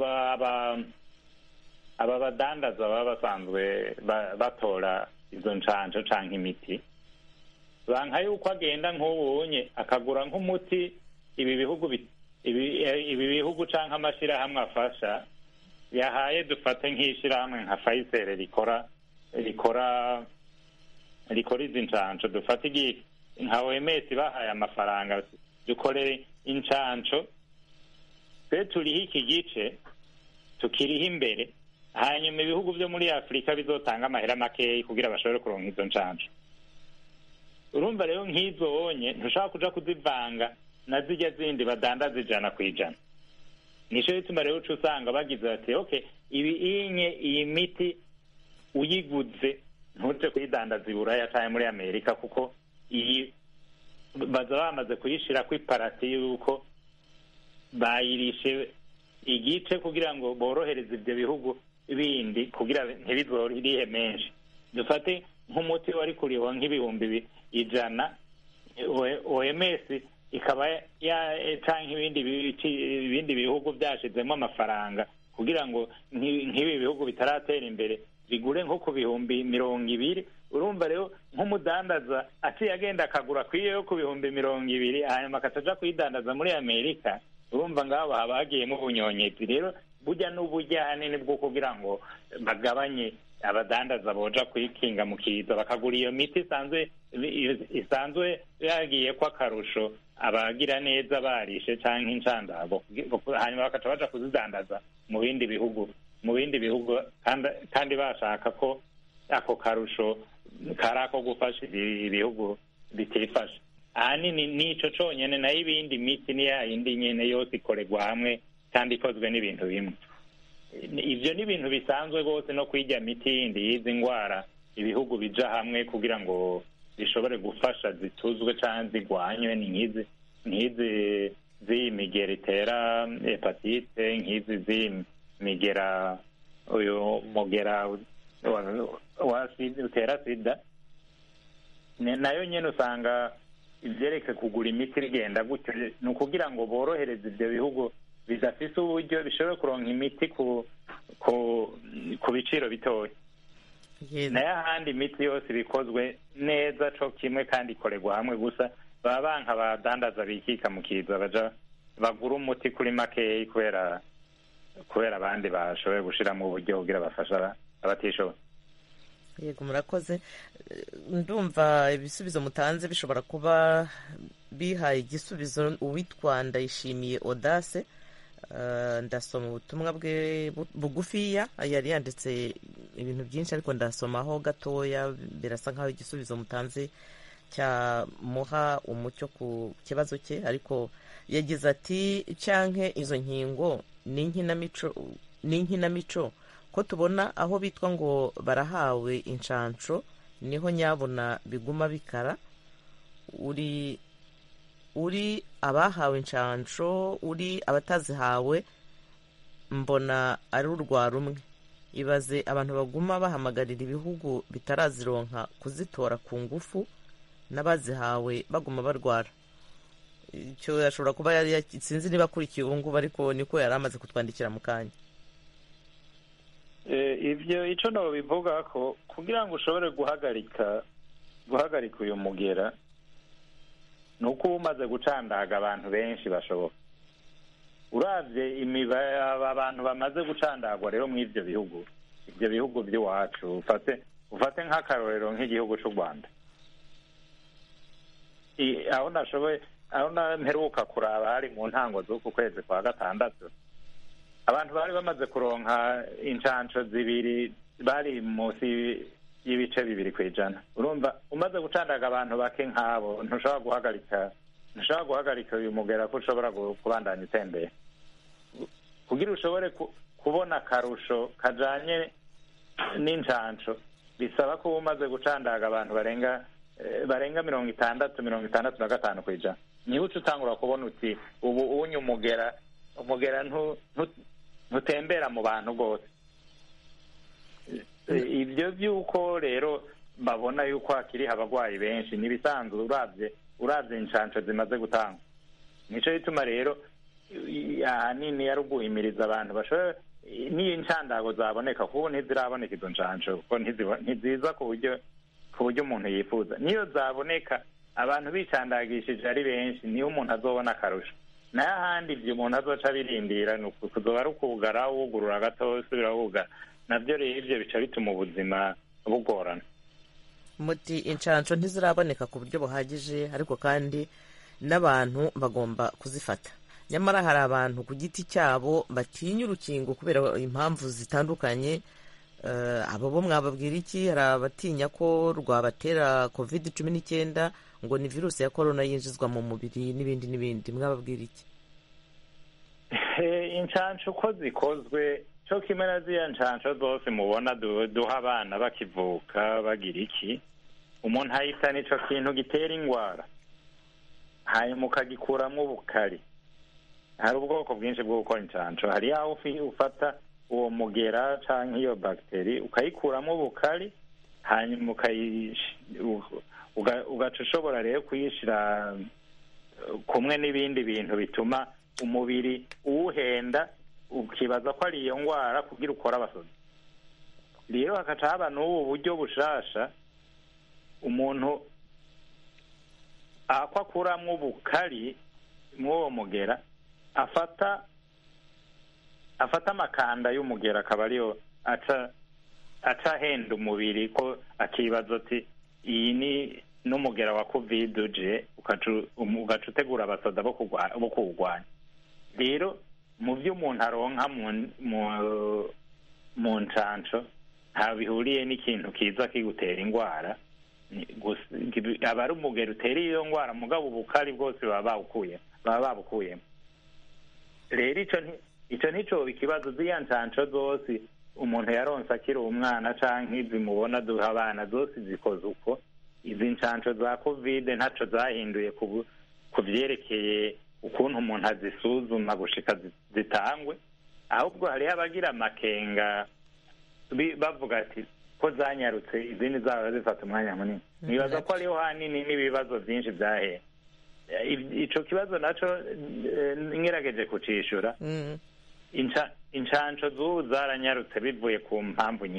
aba badandaza baba basanzwe batora izo nshanjo canke imiti banka yuko agenda nk'ubunye akagura nk'umuti ibi bihugu ibi bihugu canke amashirahamwe afasha yahaye dufate nk'ishirahamwe nka fayisere rikora rikora rikora izi nshanco dufate igihe nka oms bahaye amafaranga dukorere incanco twe turiho iki gice tukiriho imbere hanyuma ibihugu byo muri afurika bizotanga amahera makeyi kugira bashobore kuronka izo ncanco urumva rero nk'izo wonye ntushobora kuja kuzivanga na zirya zindi badandaza ijana ku ijana nico bituma rero uca usanga bagize bati ok ibi inye iyi miti uyiguze ntuje kuyidandaza i buraya canke muri amerika kuko iyi baza bamaze kuyishirako iparati yuko bayirishe igice kugira ngo borohereze ibyo bihugu bindi kugira ntibizorihe menshi dufate nk'umuti wari kuriho nk'ibihumbi ijana oms ikaba canke ibindi ibindi bihugu byashizemo amafaranga kugira ngo nk'ibi bihugu bitaratera imbere bigure nko ku bihumbi mirongo ibiri urumva rero nk'umudandaza aciye agenda akagura kwiyo yo ku bihumbi mirongo ibiri hanyuma akaca kuyidandaza muri amerika urumva ngabo haba hagiyemo ubunyonyezi rero burya n'uburyo ahanini bwo kugira ngo bagabanye abadandaza boja kwikinga mu kiza bakagura iyo miti isanzwe isanzwe yagiye ko akarusho abagira neza barishe canke incandago hanyuma bakaca baja kuzidandaza mu bindi bihugu mu bindi bihugu kandi bashaka ko ako karusho kari ako gufasha ibihugu bitifashe ahanini nico conyene nayo ibindi miti ni yayindi nyene yose ikorerwa hamwe kandi ikozwe n'ibintu bimwe ivyo ni ibintu bisanzwe rwose no kwirya miti yindi y'izi ngwara ibihugu bija hamwe kugira ngo zishobore gufasha zituzwe canke zigwanywe ni nk'izi nk'izi z'iyi migera itera hepatite nk'izi z'iyi migera uyu mugera wa utera sida nayo nyene usanga ivyereke kugura imiti rigenda gutyo ni ukugira ngo borohereze ivyo bihugu bidafise uburyo bishobora kuronka imiti ku ku ku biciro bitoya nayo ahandi imiti yose iba ikozwe neza co kimwe kandi ikorerwa hamwe gusa baba banka abadandaza bikika mu kiza baja bagura umuti kuri makeyi kubera kubera abandi bashoboye gushiramo uburyo kugira bafasha abatishoboye yego murakoze ndumva ibisubizo mutanze bishobora kuba bihaye igisubizo uwitwa ndayishimiye odase ndasoma ubutumwa bwe bugufiya yari yanditse ibintu byinshi ariko ndasomaho gatoya birasa nk'aho igisubizo mutanze cyamuha umucyo ku kibazo cye ariko yagize ati cyanke izo nkingo ni inkinamico ko tubona aho bitwa ngo barahawe inshansho niho nyabona biguma bikara uri uri abahawe inshansho uri abatazihawe mbona ari urwa rumwe ibaze abantu baguma bahamagarira ibihugu bitarazironka kuzitora ku ngufu n'abazihawe baguma barwara icyo ashobora kuba yari sinzi niba akurikiye ubu ngubu ariko niko yari amaze kutwandikira mu kanya ibyo icyo ntabwo bivuga ko kugira ngo ushobore guhagarika guhagarika uyu mugera ni uko uba umaze gucandaga abantu benshi bashoboka urabye abantu bamaze gucandagwa rero muri ibyo bihugu ibyo bihugu by'iwacu ufate ufate nk'akarorero nk'igihugu cy'u rwanda aho nashoboye aho mperuka kuraba hari mu ntango z'uku kwezi kwa gatandatu abantu bari bamaze kuronka inshansho zibiri bari munsi y'ibice bibiri ku ijana urumva umaze gucandaga abantu bake nk'abo ntushobora guhagarika ntushobora guhagarika uyu mugera ko ushobora kubandanya utembera kugira ushobore kubona akarusho kajanye n'inshansho bisaba ko uba umaze gucandaga abantu barenga barenga mirongo itandatu mirongo itandatu na gatanu ku ijana niba uca utangura kubona uti ubu unye umugera umugera ntutembera mu bantu rwose ibyo by'uko rero babona yuko hakiriho abarwayi benshi n'ibisanzwe urabye urabye inshansho zimaze gutangwa nicyo gituma rero ahanini yari uguhimiriza abantu bashobora n'iyo inshandago zaboneka kuko ntiziraboneka izo nshansho kuko ntiziza ku buryo ku buryo umuntu yifuza niyo zaboneka abantu bicandagishije ari benshi niyo umuntu azobona akarusho nayo ahandi ibyo umuntu azoca abirindira ni kuzoba ari ukugara wugurura gato usubira wugara nabyo rero ibyo bica bituma ubuzima bugorana muti inshansho ntiziraboneka ku buryo buhagije ariko kandi n'abantu bagomba kuzifata nyamara hari abantu ku giti cyabo batinya urukingo kubera impamvu zitandukanye abo bo mwababwira iki hari abatinya ko rwabatera covid cumi n'icyenda ngo ni virusi ya korona yinjizwa mu mubiri n'ibindi n'ibindi mwababwira iki inshansho uko zikozwe cyo kimwe na ziriya nshansho zose mubona duha abana bakivuka bagira iki umuntu ahita nicyo kintu gitera indwara hanyuma ukagikuramo ubukari hari ubwoko bwinshi bwo gukora inshansho hari aho ufata uwo mugera cyangwa iyo bagiteri ukayikuramo ubukari hanyuma ugaca ushobora rero kuyishyira kumwe n'ibindi bintu bituma umubiri uwuhenda ukibaza ko ari iyo ndwara kugira ukore abasozi rero hagaca haba n'ubu buryo bushasha umuntu ako akuramo ubukari mw'uwo mugera afata afata amakanda y'umugera akaba ariyo aca aca ahenda umubiri ko akibaza ati iyi ni n'umugera wa covid uje ugaca utegura abasoda bo kuwurwanya rero mu byo umuntu aronka mu nshansho nta bihuriye n'ikintu kiza kigutera indwara aba ari umugera utera iyo ndwara mugabo ubukari bwose baba bawukuye baba babukuyemo rero icyo nticoba ikibazo z'iya nshansho zose umuntu yaronse akiri umwana cyangwa izi mubona duha abana zose zikoze uko izi nshansho za kovide ntacyo zahinduye ku byerekeye ukuntu umuntu azisuzuma gushika zitangwe ahubwo hariho abagira amakenga bavuga ati ko zanyarutse izindi zaba zifata umwanya munini nibaza ko hariho hanini n'ibibazo byinshi byahera icyo kibazo nacyo nkirageje kucishura inshansho z'ubu zaranyarutse bivuye ku mpamvu nyinshi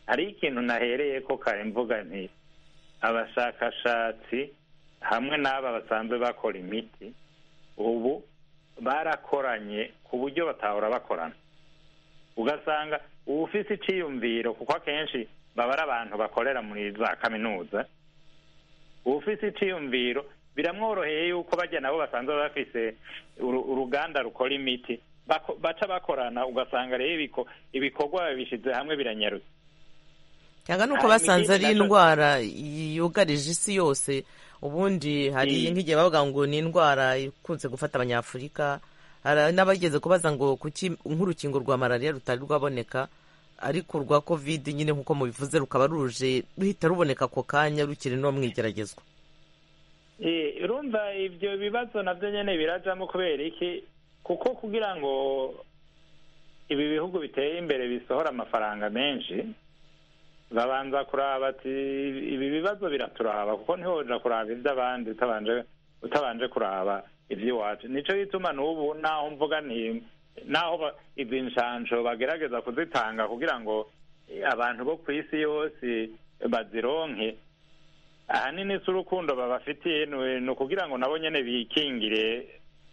hari ikintu nahereye ko kare mvuga nti abashakashatsi hamwe n'aba basanzwe bakora imiti ubu barakoranye ku buryo batahora bakorana ugasanga uba ufise iciyumviro kuko akenshi baba ari abantu bakorera muri za kaminuza uba ufise iciyumviro biramworoheye yuko bajya nabo basanzwe bafise uruganda rukora imiti baca bakorana ugasanga rero ibikorwa babishyize hamwe biranyarutse cyangwa nuko basanze ari indwara yugarije isi yose ubundi hari nk'igihe bavuga ngo ni indwara ikunze gufata abanyafurika hari n'abageze kubaza ngo kuki nk'urukingo rwa malariya rutari rwaboneka ariko urwa kovide nyine nk'uko mubivuze rukaba ruje ruhita ruboneka ako kanya rukiri no mu igeragezwa urumva ibyo bibazo nabyo nyine birajamo kubera iki kuko kugira ngo ibi bihugu biteye imbere bisohora amafaranga menshi babanza kuraba ati ibi bibazo biraturaba kuko ntihoja kuraba iby'abandi utabanje kuraba iby'iwacu nicyo gituma n'ubu naho mvuga ni naho izi nshansho bagerageza kuzitanga kugira ngo abantu bo ku isi yose bazironke ahanini si urukundo babafitiye ni ukugira ngo nabo nyine bikingire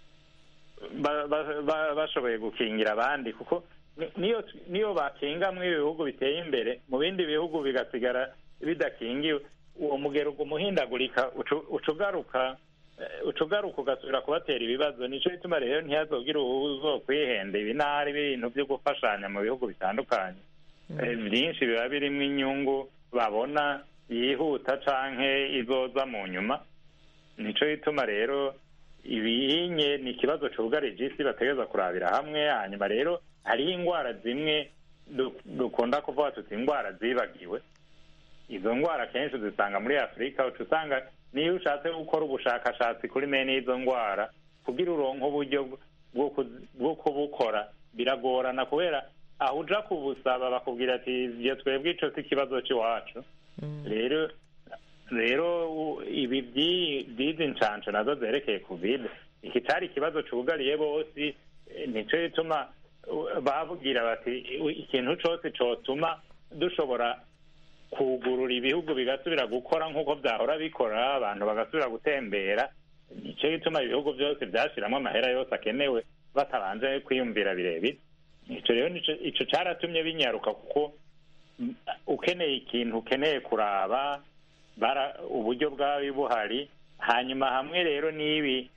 bashoboye gukingira abandi kuko niyo bakinga mu bihugu biteye imbere mu bindi bihugu bigasigara bidakingiwe uwo mugero umuhindagurika ucugaruka ucugaruka ugasubira kubatera ibibazo nicyo gituma rero ntihazogire uzo kwihenda ibi n'ahari ibintu byo gufashanya mu bihugu bitandukanye byinshi biba birimo inyungu babona yihuta canke izoza mu nyuma nicyo gituma rero ibinye ni ikibazo cyugarije isi bategereza kurabira hamwe hanyuma rero hariho indwara zimwe dukunda kuvuga tuti indwara zibagiwe izo ndwara akenshi uzisanga muri afurika uca usanga niyo ushatse gukora ubushakashatsi kuri mene y'izo ndwara kugira uronke uburyo bwo kubukora biragorana kubera aho uja kubusaba bakubwira ati ibyo twebwe ico si ikibazo cy'iwacu rero rero ibi by'izi nshansho nazo zerekeye kovide iki cyari ikibazo cyugariye bose nicyo gituma bavugira bati ikintu cyose cyotuma dushobora kugurura ibihugu bigasubira gukora nk'uko byahora bikora abantu bagasubira gutembera nicyo gituma ibihugu byose byashyiramo amahera yose akenewe batabanje kwiyumvira birebire icyo rero icyo cyaratumye binyaruka kuko ukeneye ikintu ukeneye kuraba uburyo bwawe buhari hanyuma hamwe rero n'ibi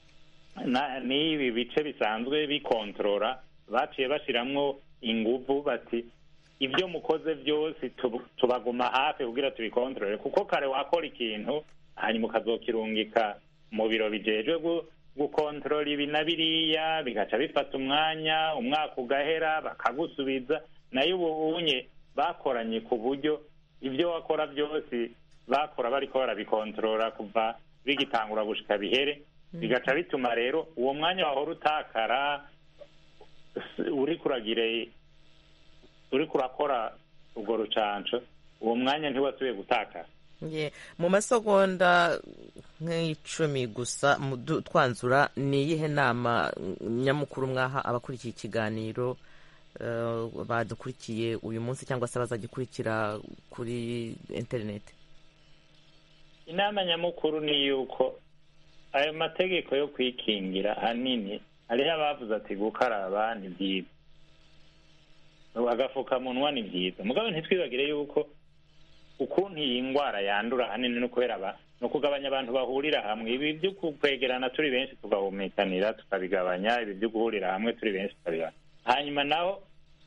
n'ibi bice bisanzwe bikontorora baciye bashyiramo ingufu bati ibyo mukoze byose tubaguma hafi kugira tubikontorore kuko kare wakora ikintu hanyuma ukazokirungika mu biro bijejwe gukontorora ibi na biriya bigaca bifata umwanya umwaka ugahera bakagusubiza nayo ubunye bakoranye ku buryo ibyo wakora byose bakora bariko barabikontorora kuva bigitangura gushika bihere bigaca bituma rero uwo mwanya wahora utakara uri kuragire uri kurakora urwo rucanco uwo mwanya ntiwasubiye gutakara mu masegonda nk'icumi gusa twanzura ni iyihe nama nyamukuru mwaha abakurikiye ikiganiro badukurikiye uyu munsi cyangwa se bazagikurikira kuri interineti inama nyamukuru ni yuko ayo mategeko yo kwikingira ahanini hariho abavuze ati gukaraba ni byiza agapfukamunwa ni byiza mugabo ntitwibagire yuko ukuntu iyi ndwara yandura ahanini no kubera ni ukugabanya abantu bahurira hamwe ibi byo kwegerana turi benshi tugahumekanira tukabigabanya ibi byo guhurira hamwe turi benshi tukabigabanya hanyuma naho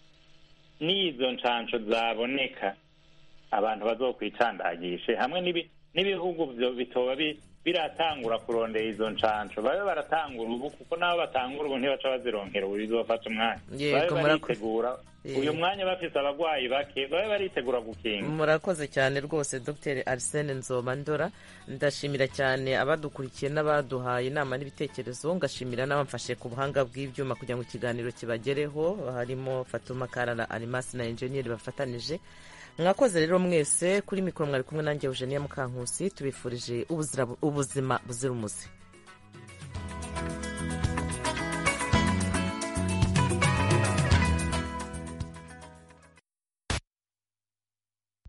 n'izo nshansho zaboneka abantu bazokwicandagishe hamwe n'ibihugu bitoba biratangura kurondera izo nshansho babe baratangura ubu kuko nabo batangura ubu ntibaca bazironkera ubu bizofata umwanya babe baritegura uyu mwanya bafite abarwayi bake babe baritegura gukinga murakoze cyane rwose dr arsene nzobandora ndashimira cyane abadukurikiye n'abaduhaye inama n'ibitekerezo ngashimira n'abamfashe ku buhanga bw'ibyuma kugira ngo ikiganiro kibagereho harimo fatuma karara arimasi na enjeniyeri bafatanije mwakoze rero mwese kuri mikoro mwari kumwe nanjye eugenia mukankusi tubifurije ubuzima buzira umuze